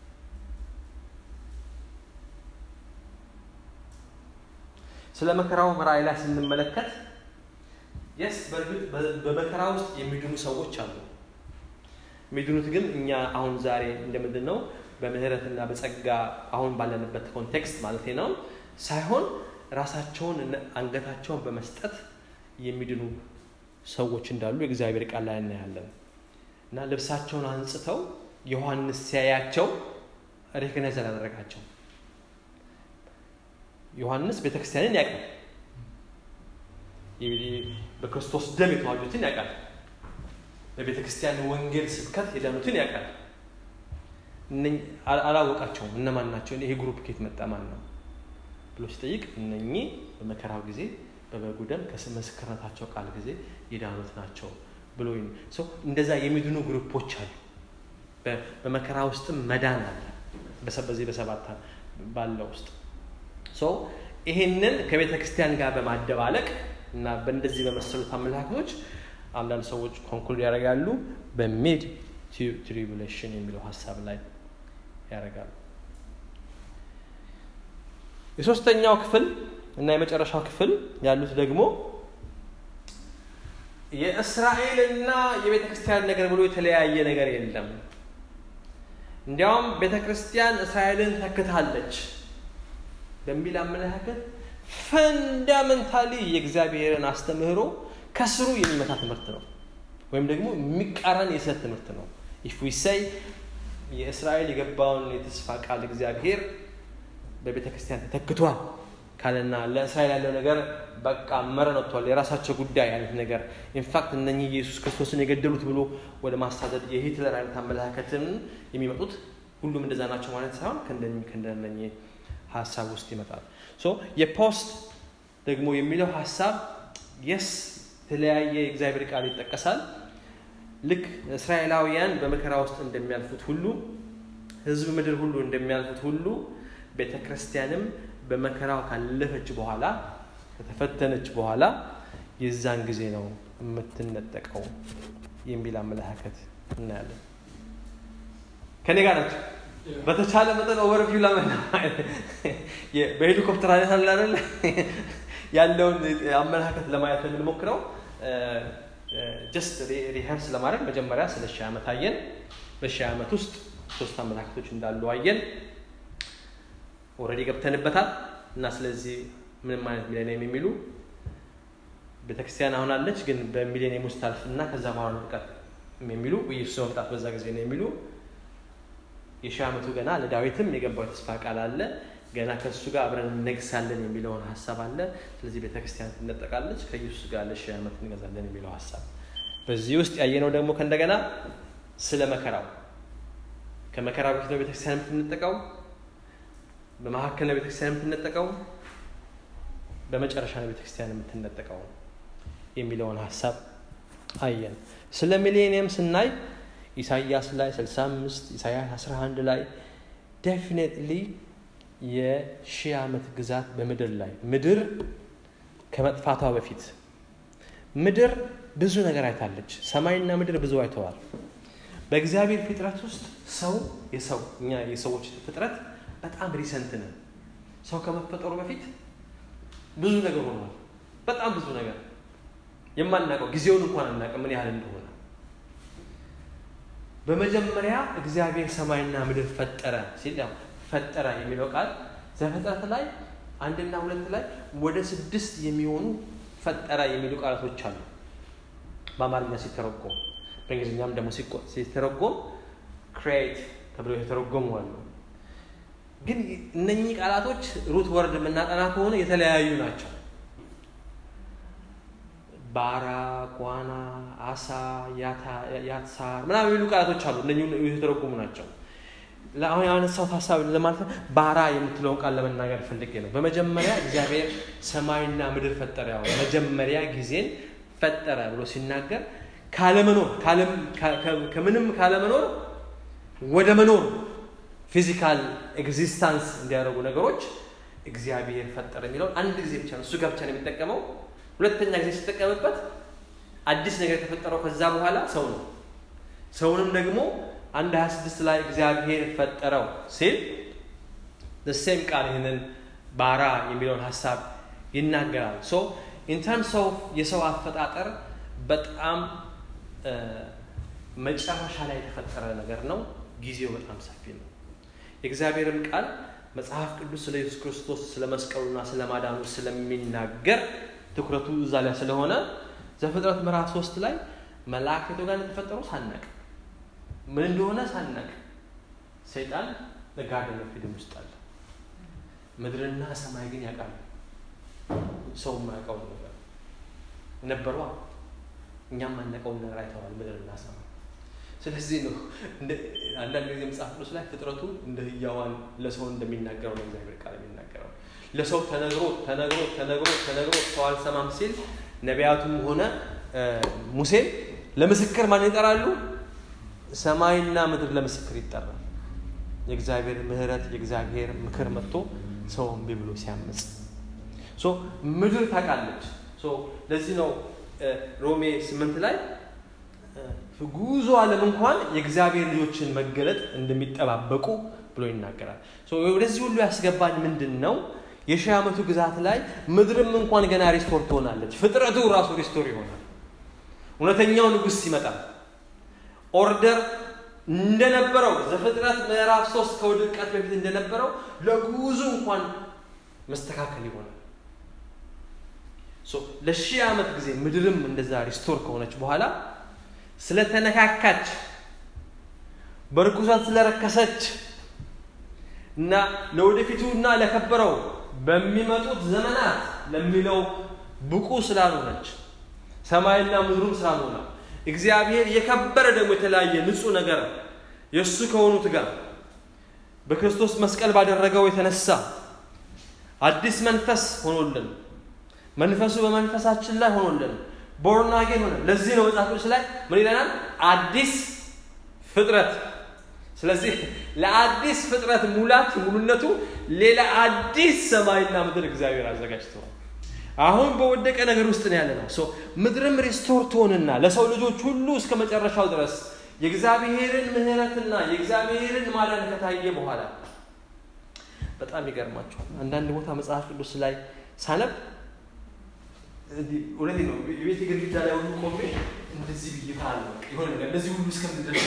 ስለ መከራው ራእይ ላይ ስንመለከት የስ በእርግጥ በመከራ ውስጥ የሚድኑ ሰዎች አሉ። የሚድኑት ግን እኛ አሁን ዛሬ እንደምንድን ነው በምህረትና በጸጋ አሁን ባለንበት ኮንቴክስት ማለት ነው ሳይሆን ራሳቸውን አንገታቸውን በመስጠት የሚድኑ ሰዎች እንዳሉ የእግዚአብሔር ቃል ላይ እናያለን። እና ልብሳቸውን አንጽተው ዮሐንስ ሲያያቸው ሬኮግናይዝ አላደረጋቸው። ዮሐንስ ቤተክርስቲያንን ያውቃል። በክርስቶስ ደም የተዋጁትን ያውቃል። በቤተ ክርስቲያን ወንጌል ስብከት የዳኑትን ያውቃል። አላወቃቸውም። እነማን ናቸው? ይሄ ግሩፕ ከየት መጣ? ማን ነው ብሎ ሲጠይቅ እነኚህ በመከራው ጊዜ በበጉ ደም ከምስክርነታቸው ቃል ጊዜ የዳኑት ናቸው ብሎ ሰው እንደዛ የሚድኑ ግሩፖች አሉ። በመከራ ውስጥም መዳን አለ። በዚህ በሰባት ባለው ውስጥ ሶ ይሄንን ከቤተ ክርስቲያን ጋር በማደባለቅ እና በእንደዚህ በመሰሉት አመለካከቶች አንዳንድ ሰዎች ኮንክሉድ ያደርጋሉ በሚድ ትሪቡሌሽን የሚለው ሀሳብ ላይ ያደርጋሉ የሶስተኛው ክፍል እና የመጨረሻው ክፍል ያሉት ደግሞ የእስራኤልና የቤተ ክርስቲያን ነገር ብሎ የተለያየ ነገር የለም እንዲያውም ቤተ ክርስቲያን እስራኤልን ተክታለች በሚል አመለካከት ፈንዳመንታሊ የእግዚአብሔርን አስተምህሮ ከስሩ የሚመታ ትምህርት ነው ወይም ደግሞ የሚቃረን የስህተት ትምህርት ነው ኢፍ ዊ ሰይ የእስራኤል የገባውን የተስፋ ቃል እግዚአብሔር በቤተ ክርስቲያን ተተክቷል ካለና ለእስራኤል ያለው ነገር በቃ መረን ወጥቷል የራሳቸው ጉዳይ አይነት ነገር ኢንፋክት እነኚህ ኢየሱስ ክርስቶስን የገደሉት ብሎ ወደ ማሳደድ የሂትለር አይነት አመለካከትን የሚመጡት ሁሉም እንደዛ ናቸው ማለት ሳይሆን ከእንደነኚህ ሀሳብ ውስጥ ይመጣል ሶ የፖስት ደግሞ የሚለው ሀሳብ የስ የተለያየ የእግዚአብሔር ቃል ይጠቀሳል ልክ እስራኤላውያን በመከራ ውስጥ እንደሚያልፉት ሁሉ ህዝብ ምድር ሁሉ እንደሚያልፉት ሁሉ ቤተ ክርስቲያንም በመከራው ካለፈች በኋላ ከተፈተነች በኋላ የዛን ጊዜ ነው የምትነጠቀው የሚል አመለካከት እናያለን ከኔ ጋር ናቸው በተቻለ መጠን ኦቨርቪው ለመና በሄሊኮፕተር አይነት አለ አይደለ ያለውን አመለካከት ለማየት የምንሞክረው ጀስት ሪሀርስ ለማድረግ መጀመሪያ ስለ ሺህ ዓመት አየን በሺህ ዓመት ውስጥ ሶስት አመለካከቶች እንዳሉ አየን ኦረዲ ገብተንበታል እና ስለዚህ ምንም አይነት ሚሌኒየም የሚሉ ቤተክርስቲያን አሁን አለች ግን በሚሌኒየም ውስጥ ታልፍ እና ከዛ በኋላ ጥቀት የሚሉ ኢየሱስ መምጣት በዛ ጊዜ ነው የሚሉ የሺህ ዓመቱ ገና ለዳዊትም የገባው የተስፋ ቃል አለ ገና ከእሱ ጋር አብረን እነግሳለን የሚለውን ሀሳብ አለ ስለዚህ ቤተክርስቲያን ትነጠቃለች ከኢየሱስ ጋር ለሺህ ዓመት እንገዛለን የሚለው ሀሳብ በዚህ ውስጥ ያየነው ደግሞ ከእንደገና ስለ መከራው ከመከራ በፊት ነው ቤተክርስቲያን የምትነጠቀው በመካከል ነው ቤተክርስቲያን የምትነጠቀው በመጨረሻ ነው ቤተክርስቲያን የምትነጠቀው የሚለውን ሀሳብ አየን ስለ ሚሌኒየም ስናይ ኢሳያስ ላይ 65 ኢሳያስ 11 ላይ ዴፊኔትሊ የሺህ ዓመት ግዛት በምድር ላይ ምድር ከመጥፋቷ በፊት ምድር ብዙ ነገር አይታለች ሰማይና ምድር ብዙ አይተዋል በእግዚአብሔር ፍጥረት ውስጥ ሰው የሰው እኛ የሰዎች ፍጥረት በጣም ሪሰንት ነን ሰው ከመፈጠሩ በፊት ብዙ ነገር ሆኗል በጣም ብዙ ነገር የማናውቀው ጊዜውን እንኳን አናውቅም ምን ያህል እንደሆነ በመጀመሪያ እግዚአብሔር ሰማይና ምድር ፈጠረ ሲል ያው ፈጠረ የሚለው ቃል ዘፍጥረት ላይ አንድና ሁለት ላይ ወደ ስድስት የሚሆኑ ፈጠረ የሚሉ ቃላቶች አሉ በአማርኛ ሲተረጎም በእንግሊዝኛም ደግሞ ሲተረጎም ክሬት ተብሎ የተረጎሙ አሉ ግን እነኚህ ቃላቶች ሩት ወርድ የምናጠና ከሆነ የተለያዩ ናቸው ባራ ጓና አሳ ያትሳር ምናምን የሚሉ ቃላቶች አሉ እነ የተረጎሙ ናቸው አሁን ያነሳሁት ሀሳብ ለማለት ባራ የምትለውን ቃል ለመናገር ፈልጌ ነው በመጀመሪያ እግዚአብሔር ሰማይና ምድር ፈጠረ ያው መጀመሪያ ጊዜን ፈጠረ ብሎ ሲናገር ካለመኖር ከምንም ካለመኖር ወደ መኖር ፊዚካል ኤግዚስታንስ እንዲያደርጉ ነገሮች እግዚአብሔር ፈጠረ የሚለውን አንድ ጊዜ ብቻ ነው እሱ ጋር ብቻ ነው የሚጠቀመው ሁለተኛ ጊዜ ሲጠቀምበት አዲስ ነገር የተፈጠረው ከዛ በኋላ ሰው ነው ሰውንም ደግሞ አንድ 26 ላይ እግዚአብሔር ፈጠረው ሲል ሴም ቃል ይህንን ባራ የሚለውን ሀሳብ ይናገራል ሶ ኢንተርምስ ኦፍ የሰው አፈጣጠር በጣም መጨረሻ ላይ የተፈጠረ ነገር ነው ጊዜው በጣም ሰፊ ነው የእግዚአብሔርም ቃል መጽሐፍ ቅዱስ ስለ ኢየሱስ ክርስቶስ ስለ መስቀሉና ስለ ማዳኑ ስለሚናገር ትኩረቱ እዛ ላይ ስለሆነ ዘፍጥረት ምዕራፍ ሶስት ላይ መላእክቱ ጋር እንደተፈጠሩ ሳናቅ ምን እንደሆነ ሳናቅ ሰይጣን ለጋርደን ኦፍ ኤደን ውስጥ አለ ምድርና ሰማይ ግን ያውቃሉ ሰው የማያውቀው ነገር ነበሯ እኛም ማናውቀውን ነገር አይተዋል ምድርና ሰማይ ስለዚህ ነው አንዳንድ ጊዜ መጽሐፍ ቅዱስ ላይ ፍጥረቱ እንደ ህያዋን ለሰው እንደሚናገረው ነው እግዚአብሔር ቃል የሚናገረው ለሰው ተነግሮ ተነግሮ ተነግሮ ተነግሮ ሰው አልሰማም ሲል ነቢያቱም ሆነ ሙሴ ለምስክር ማን ይጠራሉ ሰማይና ምድር ለምስክር ይጠራል የእግዚአብሔር ምሕረት የእግዚአብሔር ምክር መጥቶ ሰው እምቢ ብሎ ሲያምፅ ሶ ምድር ታውቃለች። ሶ ለዚህ ነው ሮሜ ስምንት ላይ ጉዞ ዓለም እንኳን የእግዚአብሔር ልጆችን መገለጥ እንደሚጠባበቁ ብሎ ይናገራል። ወደዚህ ሁሉ ያስገባን ምንድን ነው? የሺህ ዓመቱ ግዛት ላይ ምድርም እንኳን ገና ሪስቶር ትሆናለች። ፍጥረቱ ራሱ ሪስቶር ይሆናል። እውነተኛው ንጉሥ ይመጣል። ኦርደር እንደነበረው ዘፍጥረት ምዕራፍ ሶስት ከውድቀት በፊት እንደነበረው ለጉዞ እንኳን መስተካከል ይሆናል። ለሺህ ዓመት ጊዜ ምድርም እንደዛ ሪስቶር ከሆነች በኋላ ስለተነካካች በርኩሰት ስለረከሰች እና ለወደፊቱ እና ለከበረው በሚመጡት ዘመናት ለሚለው ብቁ ስላልሆነች ሰማይና ምድሩም ስላልሆነ እግዚአብሔር የከበረ ደግሞ የተለያየ ንጹህ ነገር የእሱ ከሆኑት ጋር በክርስቶስ መስቀል ባደረገው የተነሳ አዲስ መንፈስ ሆኖልን መንፈሱ በመንፈሳችን ላይ ሆኖልን ቦርናጌን ሆነ። ለዚህ ነው መጽሐፍ ቅዱስ ላይ ምን ይለናል? አዲስ ፍጥረት። ስለዚህ ለአዲስ ፍጥረት ሙላት ሙሉነቱ ሌላ አዲስ ሰማይና ምድር እግዚአብሔር አዘጋጅተዋል። አሁን በወደቀ ነገር ውስጥ ነው ያለ ነው። ምድርም ሪስቶር ትሆንና ለሰው ልጆች ሁሉ እስከ መጨረሻው ድረስ የእግዚአብሔርን ምሕረትና የእግዚአብሔርን ማዳን ከታየ በኋላ በጣም ይገርማቸዋል። አንዳንድ ቦታ መጽሐፍ ቅዱስ ላይ ሳነብ እውነቴ ነው የቤት ግድግዳ ላይ ሁሉ ቆሜ እንደዚህ ብዬ ታለ የሆነ ነገር እንደዚህ ሁሉ እስከምንደርስ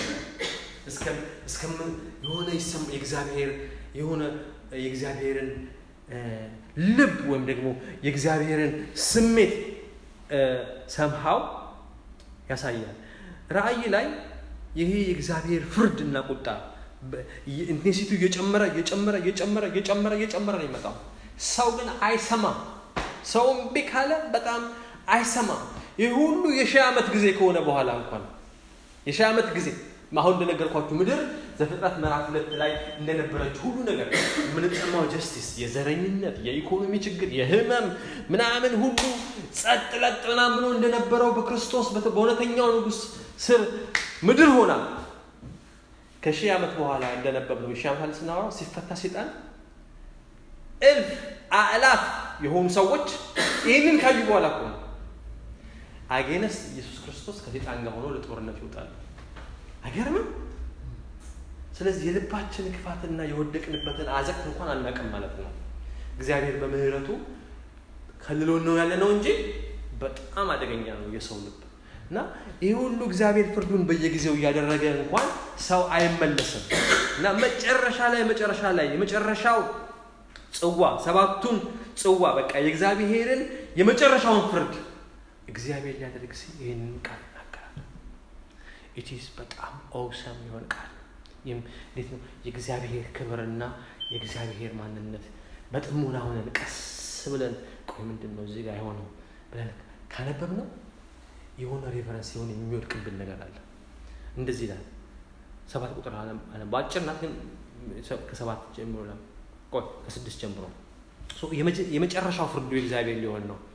እስከምን የሆነ የእግዚአብሔር የሆነ የእግዚአብሔርን ልብ ወይም ደግሞ የእግዚአብሔርን ስሜት ሰምሃው ያሳያል። ራእይ ላይ ይሄ የእግዚአብሔር ፍርድና ቁጣ ኢንቴንሲቱ እየጨመረ እየጨመረ እየጨመረ እየጨመረ እየጨመረ ነው ይመጣው። ሰው ግን አይሰማም። ሰው እምቢ ካለ በጣም አይሰማም። ይህ ሁሉ የሺህ ዓመት ጊዜ ከሆነ በኋላ እንኳን የሺህ ዓመት ጊዜ አሁን እንደነገርኳችሁ ምድር ዘፍጥረት ምዕራፍ ሁለት ላይ እንደነበረች ሁሉ ነገር የምንጠማው ጀስቲስ፣ የዘረኝነት፣ የኢኮኖሚ ችግር፣ የህመም ምናምን ሁሉ ጸጥ ለጥ ምናምን ብሎ እንደነበረው በክርስቶስ በእውነተኛው ንጉሥ ስር ምድር ሆና ከሺህ ዓመት በኋላ እንደነበብ ነው። የሺህ ዓመት ስናወራው ሲፈታ ሴጣን እልፍ አእላፍ የሆኑ ሰዎች ይህንን ካዩ በኋላ እኮ ነው አጌነስ ኢየሱስ ክርስቶስ ከሴጣን ጋር ሆኖ ለጦርነት ይወጣሉ። አይገርምም? ስለዚህ የልባችን ክፋትና የወደቅንበትን አዘቅት እንኳን አናውቅም ማለት ነው። እግዚአብሔር በምህረቱ ከልሎን ነው ያለ ነው እንጂ በጣም አደገኛ ነው የሰው ልብ እና ይህ ሁሉ እግዚአብሔር ፍርዱን በየጊዜው እያደረገ እንኳን ሰው አይመለስም እና መጨረሻ ላይ መጨረሻ ላይ የመጨረሻው ጽዋ ሰባቱን ጽዋ በቃ የእግዚአብሔርን የመጨረሻውን ፍርድ እግዚአብሔር ሊያደርግ ሲል ይህንን ቃል ይናገራል። ኢቲስ በጣም ኦውሰም የሆን ቃል እንዴት ነው የእግዚአብሔር ክብርና የእግዚአብሔር ማንነት በጥሞና ሆነን ቀስ ብለን ቆይ ምንድን ነው እዚህ ጋር የሆነው ብለን ካነበብ ነው የሆነ ሬፈረንስ የሆነ የሚወድቅብን ነገር አለ። እንደዚህ ይላል ሰባት ቁጥር በአጭር ናት፣ ግን ከሰባት ጀምሮ ቆይ ከስድስት ጀምሮ የመጨረሻው ፍርዱ የእግዚአብሔር ሊሆን ነው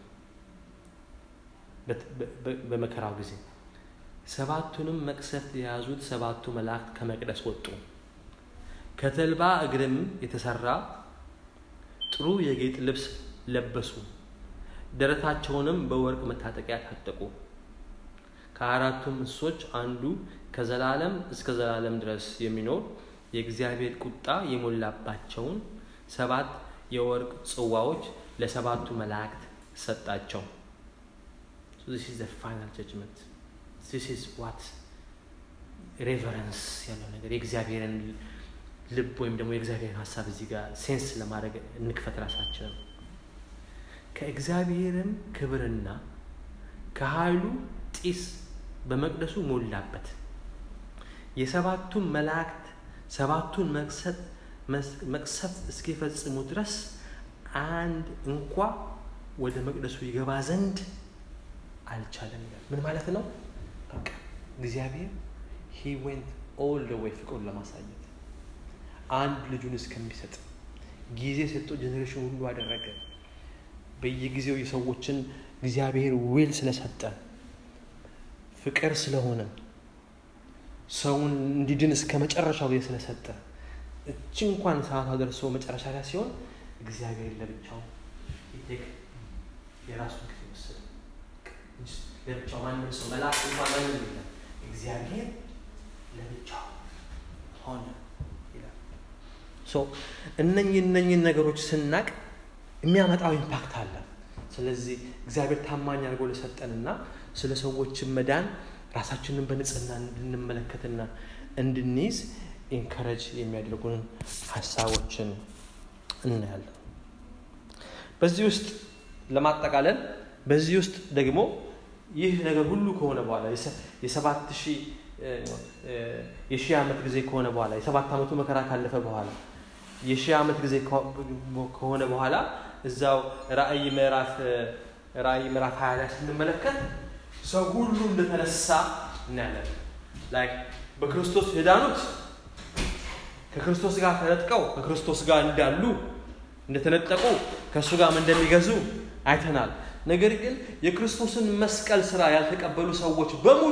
በመከራው ጊዜ ሰባቱንም መቅሰፍት የያዙት ሰባቱ መላእክት ከመቅደስ ወጡ። ከተልባ እግርም የተሰራ ጥሩ የጌጥ ልብስ ለበሱ። ደረታቸውንም በወርቅ መታጠቂያ ታጠቁ። ከአራቱም እንስሶች አንዱ ከዘላለም እስከ ዘላለም ድረስ የሚኖር የእግዚአብሔር ቁጣ የሞላባቸውን ሰባት የወርቅ ጽዋዎች ለሰባቱ መላእክት ሰጣቸው። this is the final judgment this is what ሬቨረንስ ያለው ነገር የእግዚአብሔርን ልብ ወይም ደግሞ የእግዚአብሔርን ሀሳብ እዚህ ጋር ሴንስ ለማድረግ እንክፈት ራሳችንን ከእግዚአብሔርም ክብርና ከኃይሉ ጢስ በመቅደሱ ሞላበት የሰባቱን መላእክት ሰባቱን መቅሰፍት እስኪፈጽሙ ድረስ አንድ እንኳ ወደ መቅደሱ ይገባ ዘንድ አልቻለም ይላል። ምን ማለት ነው? በቃ እግዚአብሔር ሂ ዌንት ኦል ደ ዌይ ፍቅሩን ለማሳየት አንድ ልጁን እስከሚሰጥ ጊዜ ሰጥቶ ጀኔሬሽን ሁሉ አደረገ። በየጊዜው የሰዎችን እግዚአብሔር ዊል ስለሰጠ ፍቅር ስለሆነ ሰውን እንዲድን እስከ መጨረሻው ጊዜ ስለሰጠ እቺ እንኳን ሰዓቷ ደርሶ መጨረሻ ላይ ሲሆን እግዚአብሔር ለብቻው ይቴክ የራሱን ጊዜ ወሰደ። ለብቻው ማንም ሰው መልአክ እንኳን ማንም የለም። እግዚአብሔር ለብቻው ሆነ ይላል። ሶ እነኚህ እነኚህን ነገሮች ስናቅ የሚያመጣው ኢምፓክት አለ። ስለዚህ እግዚአብሔር ታማኝ አድርጎ ለሰጠንና ስለ ሰዎችን መዳን ራሳችንን በንጽህና እንድንመለከትና እንድንይዝ ኢንከረጅ የሚያደርጉን ሀሳቦችን እናያለን። በዚህ ውስጥ ለማጠቃለል በዚህ ውስጥ ደግሞ ይህ ነገር ሁሉ ከሆነ በኋላ የሰባት ሺህ የሺህ ዓመት ጊዜ ከሆነ በኋላ የሰባት ዓመቱ መከራ ካለፈ በኋላ የሺህ ዓመት ጊዜ ከሆነ በኋላ እዛው ራእይ ምዕራፍ ራእይ ምዕራፍ ሀያ ላይ ስንመለከት ሰው ሁሉ እንደተነሳ እናያለን። ላይክ በክርስቶስ የዳኑት ከክርስቶስ ጋር ተነጥቀው ከክርስቶስ ጋር እንዳሉ እንደተነጠቁ ከእሱ ጋርም እንደሚገዙ አይተናል። ነገር ግን የክርስቶስን መስቀል ስራ ያልተቀበሉ ሰዎች በሙሉ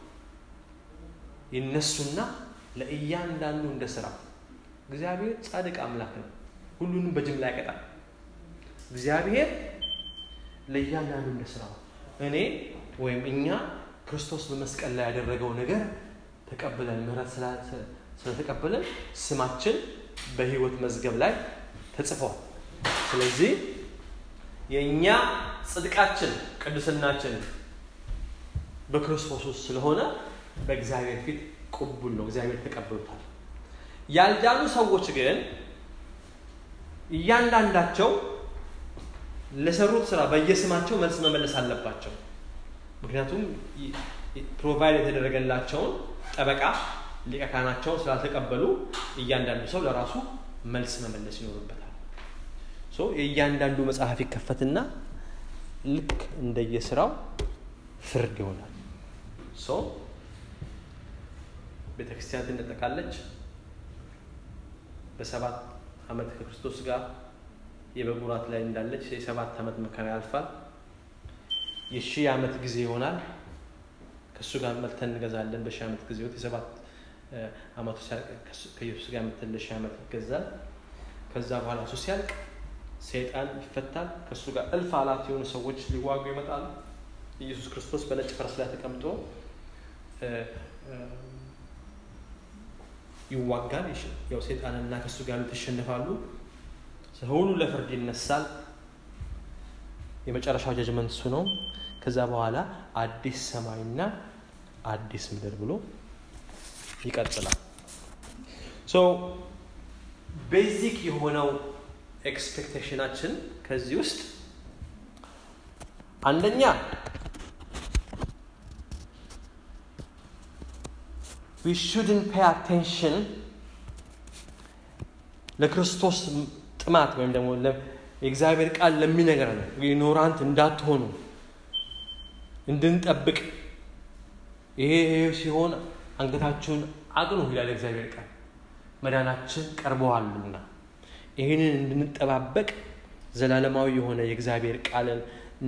ይነሱና ለእያንዳንዱ እንደ ስራ እግዚአብሔር ጻድቅ አምላክ ነው። ሁሉንም በጅምላ ያቀጣል። እግዚአብሔር ለእያንዳንዱ እንደ ስራው እኔ ወይም እኛ ክርስቶስ በመስቀል ላይ ያደረገው ነገር ተቀብለን ምሕረት ስለተቀበለን ስማችን በሕይወት መዝገብ ላይ ተጽፏል። ስለዚህ የእኛ ጽድቃችን ቅድስናችን በክርስቶስ ውስጥ ስለሆነ በእግዚአብሔር ፊት ቅቡል ነው። እግዚአብሔር ተቀብሎታል። ያልዳኑ ሰዎች ግን እያንዳንዳቸው ለሰሩት ስራ በየስማቸው መልስ መመለስ አለባቸው። ምክንያቱም ፕሮቫይድ የተደረገላቸውን ጠበቃ ሊቀ ካህናቸውን ስላልተቀበሉ እያንዳንዱ ሰው ለራሱ መልስ መመለስ ይኖርበታል። የእያንዳንዱ መጽሐፍ ይከፈትና ልክ እንደየስራው ፍርድ ይሆናል። ቤተ ክርስቲያን ትነጠቃለች። በሰባት ዓመት ከክርስቶስ ጋር የበጉ ራት ላይ እንዳለች የሰባት ዓመት መከራ ያልፋል። የሺህ ዓመት ጊዜ ይሆናል። ከእሱ ጋር መልተን እንገዛለን። በሺህ ዓመት ጊዜ የሰባት ዓመቱ ሲያልቅ ከኢየሱስ ጋር መተን ለሺህ ዓመት ይገዛል። ከዛ በኋላ እሱ ሲያልቅ ሰይጣን ይፈታል። ከእሱ ጋር እልፍ አላት የሆኑ ሰዎች ሊዋጉ ይመጣሉ። ኢየሱስ ክርስቶስ በነጭ ፈረስ ላይ ተቀምጦ ይዋጋል። ያው ሰይጣንና ከእሱ ጋር ተሸንፋሉ። ሁሉ ለፍርድ ይነሳል። የመጨረሻው ጀጅመንት እሱ ነው። ከዛ በኋላ አዲስ ሰማይና አዲስ ምድር ብሎ ይቀጥላል። ሶ ቤዚክ የሆነው ኤክስፔክቴሽናችን ከዚህ ውስጥ አንደኛ we shouldn't pay attention ለክርስቶስ ጥማት ወይም ደግሞ የእግዚአብሔር ቃል ለሚነገር ነው ኢግኖራንት እንዳትሆኑ እንድንጠብቅ ይሄ ሲሆን አንገታችሁን አቅኑ ይላል እግዚአብሔር ቃል መዳናችን ቀርበዋልና ይህንን እንድንጠባበቅ ዘላለማዊ የሆነ የእግዚአብሔር ቃልን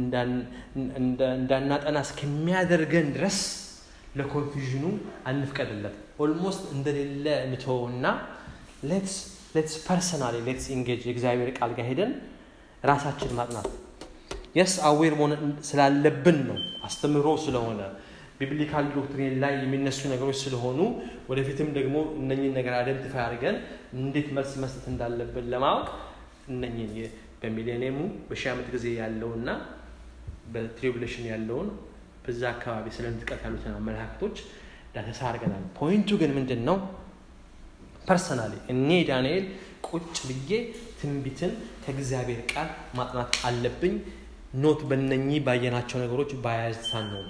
እንዳናጠና እስከሚያደርገን ድረስ ለኮንፊዥኑ አንፍቀድለት ኦልሞስት እንደሌለ እንተወውና ሌትስ ሌትስ ፐርሰናሊ ሌትስ ኢንጌጅ የእግዚአብሔር ቃል ጋር ሄደን ራሳችን ማጥናት የስ አዌር መሆን ስላለብን ነው አስተምህሮ ስለሆነ ቢብሊካል ዶክትሪን ላይ የሚነሱ ነገሮች ስለሆኑ ወደፊትም ደግሞ እነኝን ነገር አይደንቲፋይ አድርገን እንዴት መልስ መስጠት እንዳለብን ለማወቅ እነኝን በሚሌኒየሙ በሺህ ዓመት ጊዜ ያለውና በትሪቡሌሽን ያለውን በዛ አካባቢ ስለ ምጥቀት ያሉትን አመለካከቶች ዳሰሳ አድርገናል። ፖይንቱ ግን ምንድን ነው? ፐርሰናሊ እኔ ዳንኤል ቁጭ ብዬ ትንቢትን ከእግዚአብሔር ቃል ማጥናት አለብኝ። ኖት በነኚህ ባየናቸው ነገሮች ባያዝታን ነው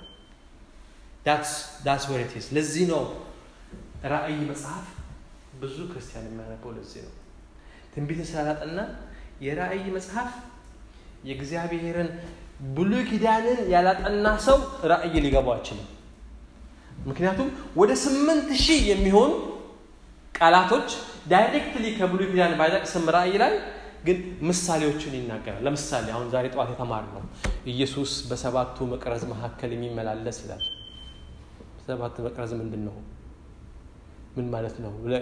ዳስ ወሬቲስ ለዚህ ነው ራእይ መጽሐፍ ብዙ ክርስቲያን የሚያነበው ለዚህ ነው ትንቢትን ስላላጠና የራእይ መጽሐፍ የእግዚአብሔርን ብሉይ ኪዳንን ያላጠና ሰው ራእይ ሊገባው አይችልም ምክንያቱም ወደ ስምንት ሺህ የሚሆኑ ቃላቶች ዳይሬክትሊ ከብሉይ ኪዳን ባይጠቅስም ራእይ ላይ ግን ምሳሌዎችን ይናገራል ለምሳሌ አሁን ዛሬ ጠዋት የተማር ነው ኢየሱስ በሰባቱ መቅረዝ መካከል የሚመላለስ ይላል ሰባት መቅረዝ ምንድን ነው ምን ማለት ነው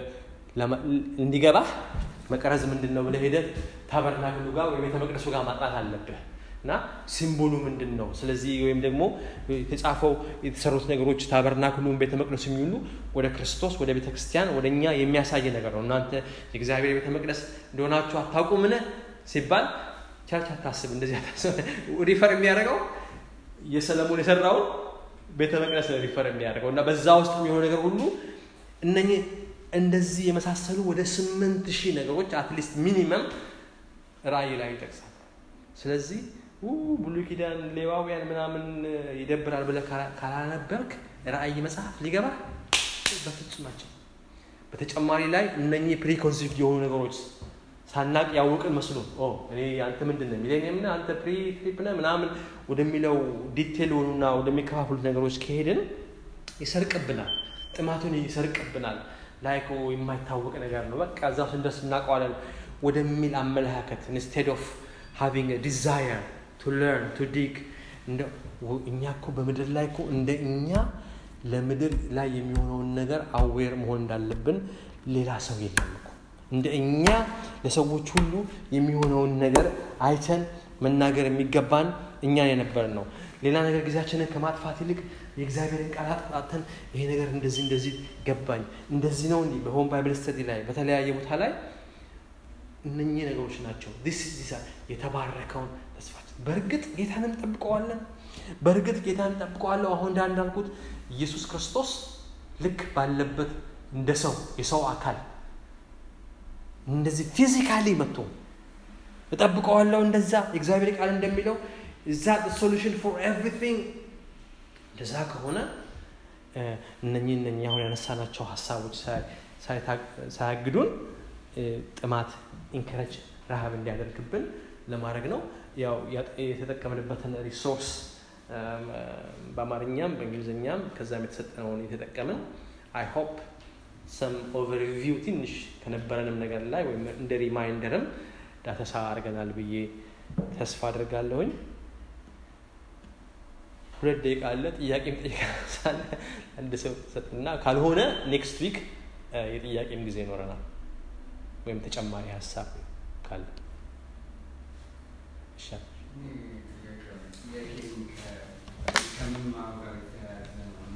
እንዲገባህ መቅረዝ ምንድን ነው ብለህ ሄደህ ታበርናክሉ ጋር ወይ ቤተ መቅደሱ ጋር ማጥናት አለብህ እና ሲምቦሉ ምንድን ነው ስለዚህ ወይም ደግሞ የተጻፈው የተሰሩት ነገሮች ታበርናክሉን ቤተ መቅደሱ የሚውሉ ወደ ክርስቶስ ወደ ቤተ ክርስቲያን ወደ እኛ የሚያሳይ ነገር ነው እናንተ የእግዚአብሔር ቤተ መቅደስ እንደሆናችሁ አታውቁምን ሲባል ቸርች አታስብ እንደዚህ አታስብ ሪፈር የሚያደርገው የሰለሞን የሰራውን ቤተ መቅደስ ነው ሪፈር የሚያደርገው እና በዛ ውስጥ የሚሆነ ነገር ሁሉ እነኚህ እንደዚህ የመሳሰሉ ወደ ስምንት ሺህ ነገሮች አትሊስት ሚኒመም ራእይ ላይ ይጠቅሳል ስለዚህ ብሉይ ኪዳን ሌዋውያን ምናምን ይደብራል ብለህ ካላነበብክ ራእይ መጽሐፍ ሊገባ በፍጹማቸው በተጨማሪ ላይ እነኚህ ፕሪኮንሲቭድ የሆኑ ነገሮች ሳናቅ ያወቅን መስሎ እኔ አንተ ምንድን ነው ሚሌኒየም ነህ አንተ ፕሪ ትሪፕ ነህ ምናምን ወደሚለው ዲቴል ሆኑና ወደሚከፋፍሉት ነገሮች ከሄድን ይሰርቅብናል ጥማቱን ይሰርቅብናል ላይክ የማይታወቅ ነገር ነው በቃ እዛ ውስጥ እንደስ እናውቀዋለን ወደሚል አመለካከት ኢንስቴድ ኦፍ ሃቪንግ ዲዛየር ቱ ለርን ቱ ዲግ እኛ እኮ በምድር ላይ እኮ እንደ እኛ ለምድር ላይ የሚሆነውን ነገር አዌር መሆን እንዳለብን ሌላ ሰው የለም እኮ እንደ እኛ ለሰዎች ሁሉ የሚሆነውን ነገር አይተን መናገር የሚገባን እኛን የነበር ነው ሌላ ነገር ጊዜያችንን ከማጥፋት ይልቅ የእግዚአብሔርን ቃላት አጥተን ይሄ ነገር እንደዚህ እንደዚህ ገባኝ እንደዚህ ነው እንዲህ በሆም ባይብል ስተዲ ላይ በተለያየ ቦታ ላይ እነኚህ ነገሮች ናቸው የተባረከውን ተስፋችን በእርግጥ ጌታን እንጠብቀዋለን በእርግጥ ጌታን እንጠብቀዋለሁ አሁን እንዳንዳልኩት ኢየሱስ ክርስቶስ ልክ ባለበት እንደ ሰው የሰው አካል እንደዚህ ፊዚካሊ መጥቶ እጠብቀዋለሁ እንደዛ የእግዚአብሔር ቃል እንደሚለው እዛ ሶሉሽን ፎር ኤቭሪቲንግ እንደዛ ከሆነ እነኚህ እነኚህ አሁን ያነሳናቸው ሀሳቦች ሳያግዱን ጥማት ኢንከረጅ ረሃብ እንዲያደርግብን ለማድረግ ነው ያው የተጠቀምንበትን ሪሶርስ በአማርኛም በእንግሊዝኛም ከዛም የተሰጠነውን የተጠቀምን አይ ሆፕ ሰም ኦቨርቪው ትንሽ ከነበረንም ነገር ላይ ወይም እንደ ሪማይንደርም ዳተሳ አድርገናል ብዬ ተስፋ አድርጋለሁኝ ሁለት ደቂቃ አለ ጥያቄም ጠይቃ ሳለ አንድ ሰው ሰጥና ካልሆነ ኔክስት ዊክ የጥያቄም ጊዜ ይኖረናል ወይም ተጨማሪ ሀሳብ ካለ ይሻል ከምንማሩ ጋር የተያያዘ ነው እና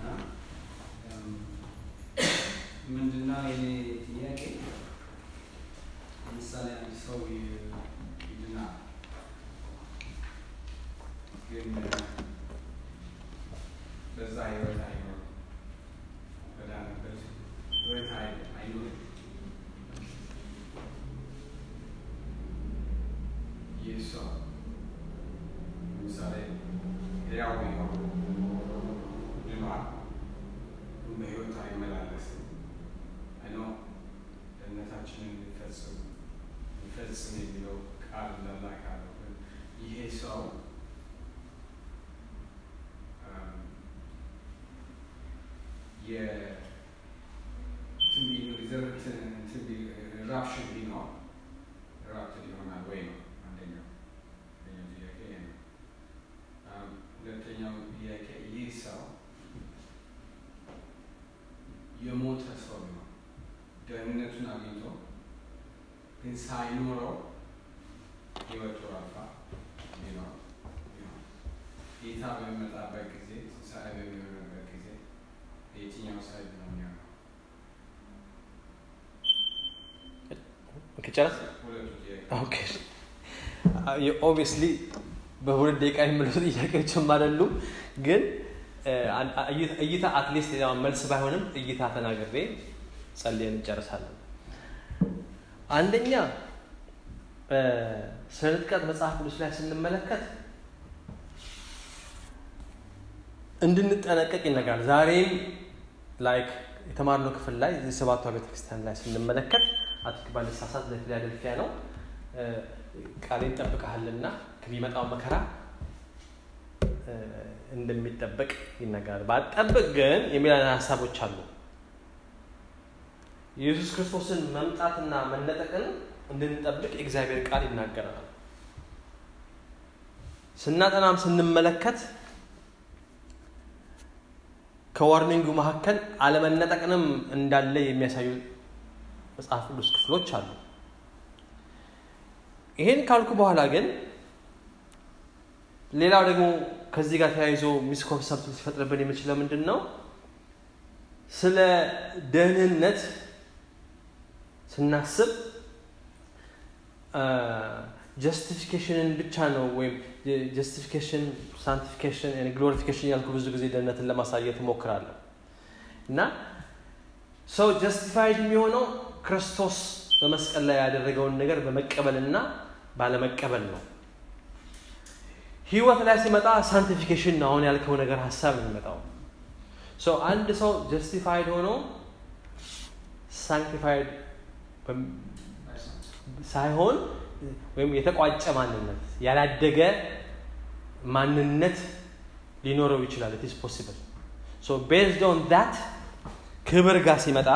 ምንድነው የኔ ጥያቄ ለምሳሌ አንድ ሰው ይድናል ግን በዛ ህይወት አይኖርም በዳነበት ህይወት አይኖርም ይህ ሰው ለምሳሌ ሕያው ቢሆን ድኗል፣ በህይወት አይመላለስም። አይኖ ደህንነታችንን ሊፈጽም ሊፈጽም የሚለው ቃል ለላክ አለው። ግን ይሄ ሰው ራፕሽን ቢኖር ራፕትድ ይሆናል ወይ ነው አንደኛው ጥያቄ ነው። ሁለተኛው ጥያቄ ይህ ሰው የሞተ ሰው ቢሆን ደህንነቱን አግኝቶ ግን ሳይኖረው ህይወቱ አልፋ ቢኖር ቢሆን ጌታ በሚመጣበት ጊዜ ትንሣኤ በሚሆንበት ጊዜ የትኛው ሳይድ ነው የሚሆነው? ከጨረስ ሁለቱ ጥያቄ ኦኬ ኦብቪየስሊ በሁለት ደቂቃ የሚመለሱ ጥያቄዎችም አይደሉም ግን እይታ አትሊስት መልስ ባይሆንም እይታ ተናግሬ ጸልየን እንጨርሳለን አንደኛ ስለ ንጥቀት መጽሐፍ ቅዱስ ላይ ስንመለከት እንድንጠነቀቅ ይነግራል ዛሬም ላይክ የተማርነው ክፍል ላይ የሰባቷ ቤተክርስቲያን ላይ ስንመለከት አትክ ባልሳሳት ለፊላደልፊያ ነው ቃሌን ጠብቀሃልና ከሚመጣው መከራ እንደሚጠበቅ ይነገራል ባጠብቅ ግን የሚለን ሀሳቦች አሉ የኢየሱስ ክርስቶስን መምጣትና መነጠቅን እንድንጠብቅ የእግዚአብሔር ቃል ይናገራል ስናጠናም ስንመለከት ከዋርኒንጉ መካከል አለመነጠቅንም እንዳለ የሚያሳዩ መጽሐፍ ቅዱስ ክፍሎች አሉ። ይሄን ካልኩ በኋላ ግን ሌላው ደግሞ ከዚህ ጋር ተያይዞ ሚስኮንሰፕት ሊፈጥርብን የሚችለው ምንድን ነው? ስለ ደህንነት ስናስብ ጀስቲፊኬሽንን ብቻ ነው ወይም ጀስቲፊኬሽን ሳንቲፊኬሽን ግሎሪፊኬሽን ያልኩ ብዙ ጊዜ ደህንነትን ለማሳየት እሞክራለሁ እና ሰው ጀስቲፋይድ የሚሆነው ክርስቶስ በመስቀል ላይ ያደረገውን ነገር በመቀበልና ባለመቀበል ነው። ህይወት ላይ ሲመጣ ሳንቲፊኬሽን ነው አሁን ያልከው ነገር ሀሳብ የሚመጣው። ሰው አንድ ሰው ጀስቲፋይድ ሆኖ ሳንክቲፋይድ ሳይሆን ወይም የተቋጨ ማንነት ያላደገ ማንነት ሊኖረው ይችላል። ኢት ኢዝ ፖሲብል ሶ ቤዝድ ኦን ዳት ክብር ጋር ሲመጣ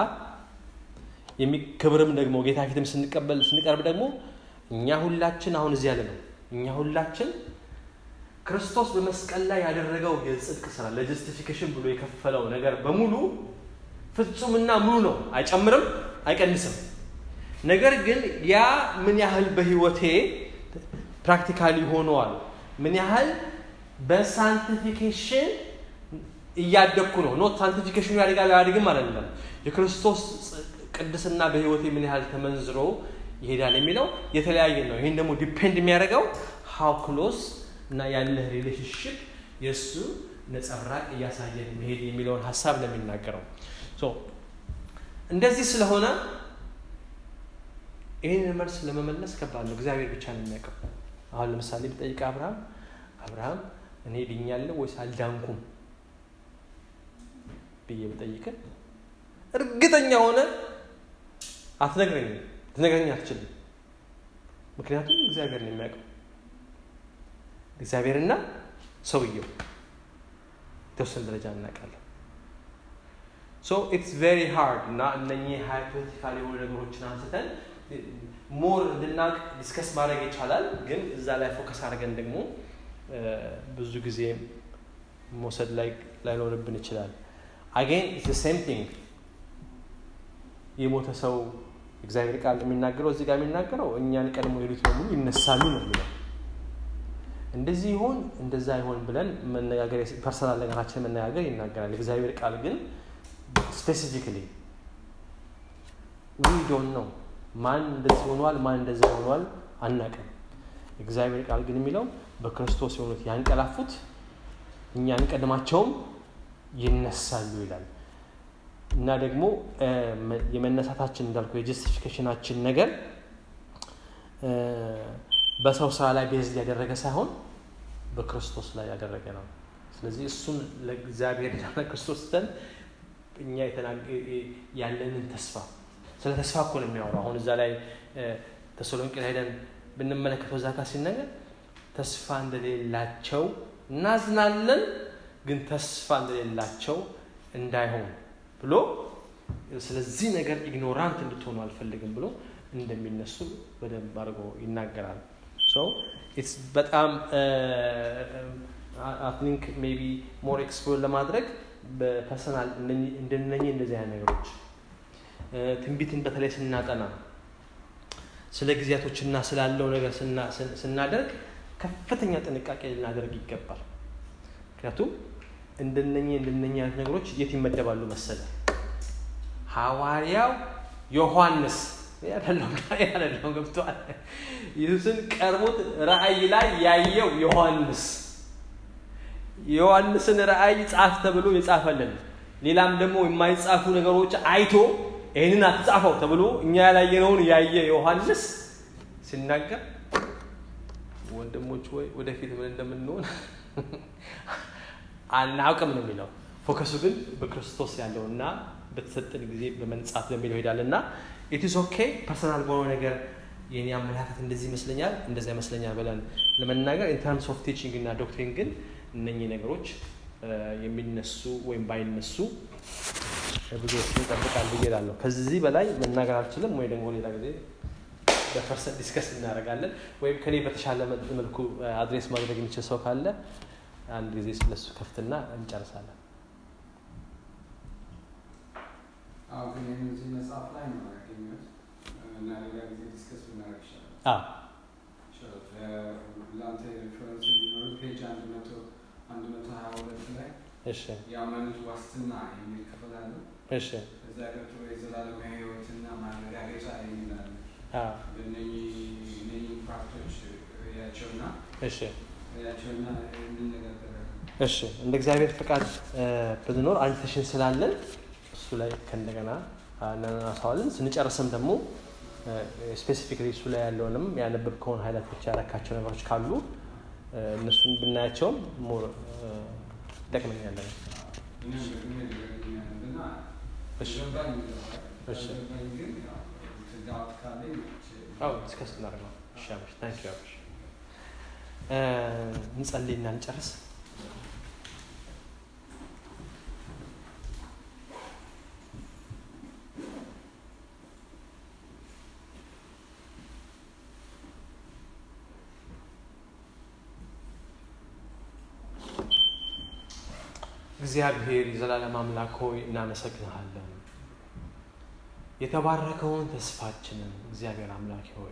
ክብርም ደግሞ ጌታ ፊትም ስንቀበል ስንቀርብ ደግሞ እኛ ሁላችን አሁን እዚህ ያለ ነው እኛ ሁላችን ክርስቶስ በመስቀል ላይ ያደረገው የጽድቅ ስራ ለጀስቲፊኬሽን ብሎ የከፈለው ነገር በሙሉ ፍጹምና ሙሉ ነው። አይጨምርም፣ አይቀንስም። ነገር ግን ያ ምን ያህል በህይወቴ ፕራክቲካሊ ሆነዋል፣ ምን ያህል በሳንቲፊኬሽን እያደግኩ ነው። ኖት ሳንቲፊኬሽኑ ያድጋል አያድግም አይደለም። የክርስቶስ ቅድስና በህይወቴ ምን ያህል ተመንዝሮ ይሄዳል የሚለው የተለያየ ነው። ይህን ደግሞ ዲፔንድ የሚያደርገው ሃው ክሎስ እና ያለህ ሪሌሽንሽፕ የእሱ ነጸብራቅ እያሳየን መሄድ የሚለውን ሀሳብ ነው የሚናገረው። እንደዚህ ስለሆነ ይህንን መልስ ለመመለስ ከባድ ነው። እግዚአብሔር ብቻ ነው የሚያውቀው። አሁን ለምሳሌ ብጠይቅ አብርሃም አብርሃም እኔ ድኛለሁ ወይስ አልዳንኩም ብዬ ብጠይቅ እርግጠኛ ሆነ አትነግረኝም፣ ልትነግረኝ አትችልም። ምክንያቱም እግዚአብሔር ነው የሚያውቀው። እግዚአብሔርና ሰውየው የተወሰነ ደረጃ እናውቃለን። ሶ ኢትስ ቬሪ ሃርድ እና እነኚህ ሃይፖቴቲካል የሆኑ ነገሮችን አንስተን ሞር እንድናውቅ ዲስከስ ማድረግ ይቻላል። ግን እዛ ላይ ፎከስ አድርገን ደግሞ ብዙ ጊዜ መውሰድ ላይ ላይኖርብን ይችላል። አጌን ኢትስ ሴም ቲንግ የሞተ ሰው እግዚአብሔር ቃል የሚናገረው እዚህ ጋር የሚናገረው እኛን ቀድሞ የሄዱት በሙሉ ይነሳሉ ነው የሚለው። እንደዚህ ይሆን እንደዛ ይሆን ብለን መነጋገር ፐርሰናል ነገራችን መነጋገር ይናገራል። እግዚአብሔር ቃል ግን ስፔሲፊክሊ ዊ ዶንት ነው ማን እንደዚህ ሆኗል፣ ማን እንደዚህ ሆኗል አናቅም። እግዚአብሔር ቃል ግን የሚለው በክርስቶስ የሆኑት ያንቀላፉት እኛ አንቀድማቸውም ይነሳሉ ይላል እና ደግሞ የመነሳታችን እንዳልኩ የጀስቲፊኬሽናችን ነገር በሰው ስራ ላይ ቤዝ ያደረገ ሳይሆን በክርስቶስ ላይ ያደረገ ነው። ስለዚህ እሱን ለእግዚአብሔር ለክርስቶስ ተን እኛ ያለንን ተስፋ ስለ ተስፋ እኮ ነው የሚያወራው። አሁን እዛ ላይ ተሰሎንቄ ሄደን ብንመለከተው እዛ ጋር ሲነገር ተስፋ እንደሌላቸው እናዝናለን፣ ግን ተስፋ እንደሌላቸው እንዳይሆን ብሎ ስለዚህ ነገር ኢግኖራንት እንድትሆኑ አልፈልግም ብሎ እንደሚነሱ በደንብ አድርጎ ይናገራል። ኢትስ በጣም አይ ቲንክ ሜቢ ሞር ኤክስፕሎር ለማድረግ በፐርሰናል እንደነኚህ እንደዚህ አይነት ነገሮች ትንቢትን በተለይ ስናጠና ስለ ጊዜያቶችና ስላለው ነገር ስናደርግ ከፍተኛ ጥንቃቄ ልናደርግ ይገባል። ምክንያቱም እንደነኚህ እንደነኚህ አይነት ነገሮች የት ይመደባሉ መሰለ ሐዋርያው ዮሐንስ ያደለው ገብተዋል። ኢየሱስን ቀርቦት ራእይ ላይ ያየው ዮሐንስ የዮሐንስን ራእይ ጻፍ ተብሎ የጻፈልን ሌላም ደግሞ የማይጻፉ ነገሮች አይቶ ይህንን አትጻፈው ተብሎ እኛ ያላየነውን ያየ ዮሐንስ ሲናገር ወንድሞች ወይ ወደፊት ምን እንደምንሆን አናውቅም ነው የሚለው። ፎከሱ ግን በክርስቶስ ያለው እና በተሰጠን ጊዜ በመንጻት በሚለው ይሄዳል እና ኢትስ ኦኬ ፐርሰናል በሆነ ነገር የኔ አመለካከት እንደዚህ ይመስለኛል እንደዚያ ይመስለኛል ብለን ለመናገር ኢንተርምስ ኦፍ ቲቺንግ እና ዶክትሪን ግን እነኚህ ነገሮች የሚነሱ ወይም ባይነሱ ብዙዎችን ይጠብቃል ብዬ እላለሁ። ከዚህ በላይ መናገር አልችልም፣ ወይ ደግሞ ሌላ ጊዜ በፐርሰንት ዲስከስ እናደርጋለን። ወይም ከኔ በተሻለ መልኩ አድሬስ ማድረግ የሚችል ሰው ካለ አንድ ጊዜ ስለሱ ከፍትና እንጨርሳለን። አዎ ግን እዚህ መጽሐፍ ላይ ነው ያገኘሁት እና ሌላ ጊዜ ዲስከስ ብናደርግ ይሻላል። አዎ ለአንተ ሪፈረንስ እንዲኖር ፔጅ አንድ መቶ አንድ መቶ ሀያ ሁለት ላይ እሺ የአማኞች ዋስትና የሚል ክፍል አለ። እሺ እዛ ቀጥሎ የዘላለማዊ ሕይወትና ማረጋገጫ የሚል አለ። አዎ እነኚህ እነኚህ ፓርቶች ያቸውና እሺ ያቸውና እንነጋገራለን። እሺ እንደ እግዚአብሔር ፈቃድ እ፣ ብንኖር አንድ ሴሽን ስላለን እሱ ላይ ከእንደገና እናነሳዋለን። ስንጨርስም ደግሞ ስፔሲፊክሊ እሱ ላይ ያለውንም ያነበብከውን ሀይላት ብቻ ያረካቸው ነገሮች ካሉ እ፣ እነሱን ብናያቸውም ሞር እ፣ ይጠቅመኛለን። እኔም ደግሞ ይገርመኛልና እሺ። ገባኝ ይገባል። እሺ። ገባኝ ግን ያው ትዳት ካለኝ አዎ ዲስከስ እናደርገው። እሺ አብሽ ታንክ ዩ አብሽ። እ፣ እንጸልይና እንጨርስ። እግዚአብሔር የዘላለም አምላክ ሆይ እናመሰግንሃለን። የተባረከውን ተስፋችንን እግዚአብሔር አምላክ ሆይ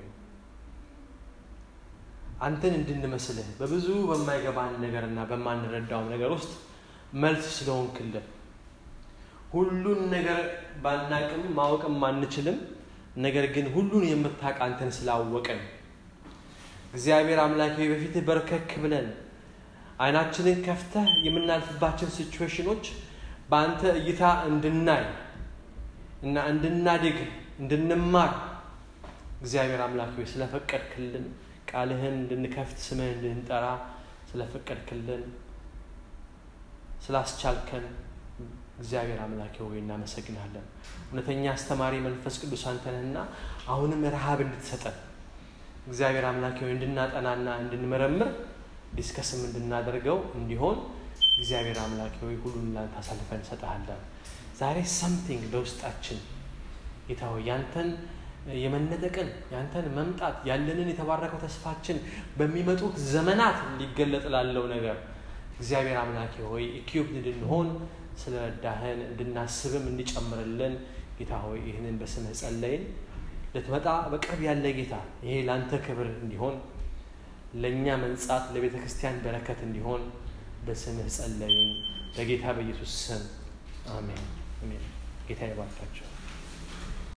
አንተን እንድንመስልህ በብዙ በማይገባን ነገርና በማንረዳው ነገር ውስጥ መልስ ስለሆንክልን ሁሉን ነገር ባናቅም ማወቅም አንችልም። ነገር ግን ሁሉን የምታውቅ አንተን ስላወቅን እግዚአብሔር አምላክ ሆይ በፊትህ በርከክ ብለን አይናችንን ከፍተህ የምናልፍባችን ሲቹዌሽኖች በአንተ እይታ እንድናይ እና እንድናድግ እንድንማር እግዚአብሔር አምላክ ሆይ ስለፈቀድክልን ቃልህን እንድንከፍት ስምህን እንድንጠራ ስለፈቀድክልን ስላስቻልከን እግዚአብሔር አምላክ ሆይ እናመሰግናለን። እውነተኛ አስተማሪ መንፈስ ቅዱስ አንተንህና አሁንም ረሃብ እንድትሰጠን እግዚአብሔር አምላክ ሆይ እንድናጠናና እንድንመረምር ዲስከስም እንድናደርገው እንዲሆን እግዚአብሔር አምላክ ሆይ ሁሉን ላንተ አሳልፈን እንሰጥሃለን። ዛሬ ሰምቲንግ በውስጣችን ጌታ ሆይ ያንተን የመነጠቅን ያንተን መምጣት ያለንን የተባረከው ተስፋችን በሚመጡት ዘመናት ሊገለጥ ላለው ነገር እግዚአብሔር አምላኬ ሆይ ኢኪዩብ እንድንሆን ስለረዳህን እንድናስብም እንዲጨምርልን ጌታ ሆይ ይህንን በስምህ ጸለይን። ልትመጣ በቅርብ ያለ ጌታ ይሄ ለአንተ ክብር እንዲሆን ለእኛ መንጻት ለቤተ ክርስቲያን በረከት እንዲሆን በስምህ ጸለይን። በጌታ በኢየሱስ ስም አሜን። አሜን። ጌታ ይባርካቸው።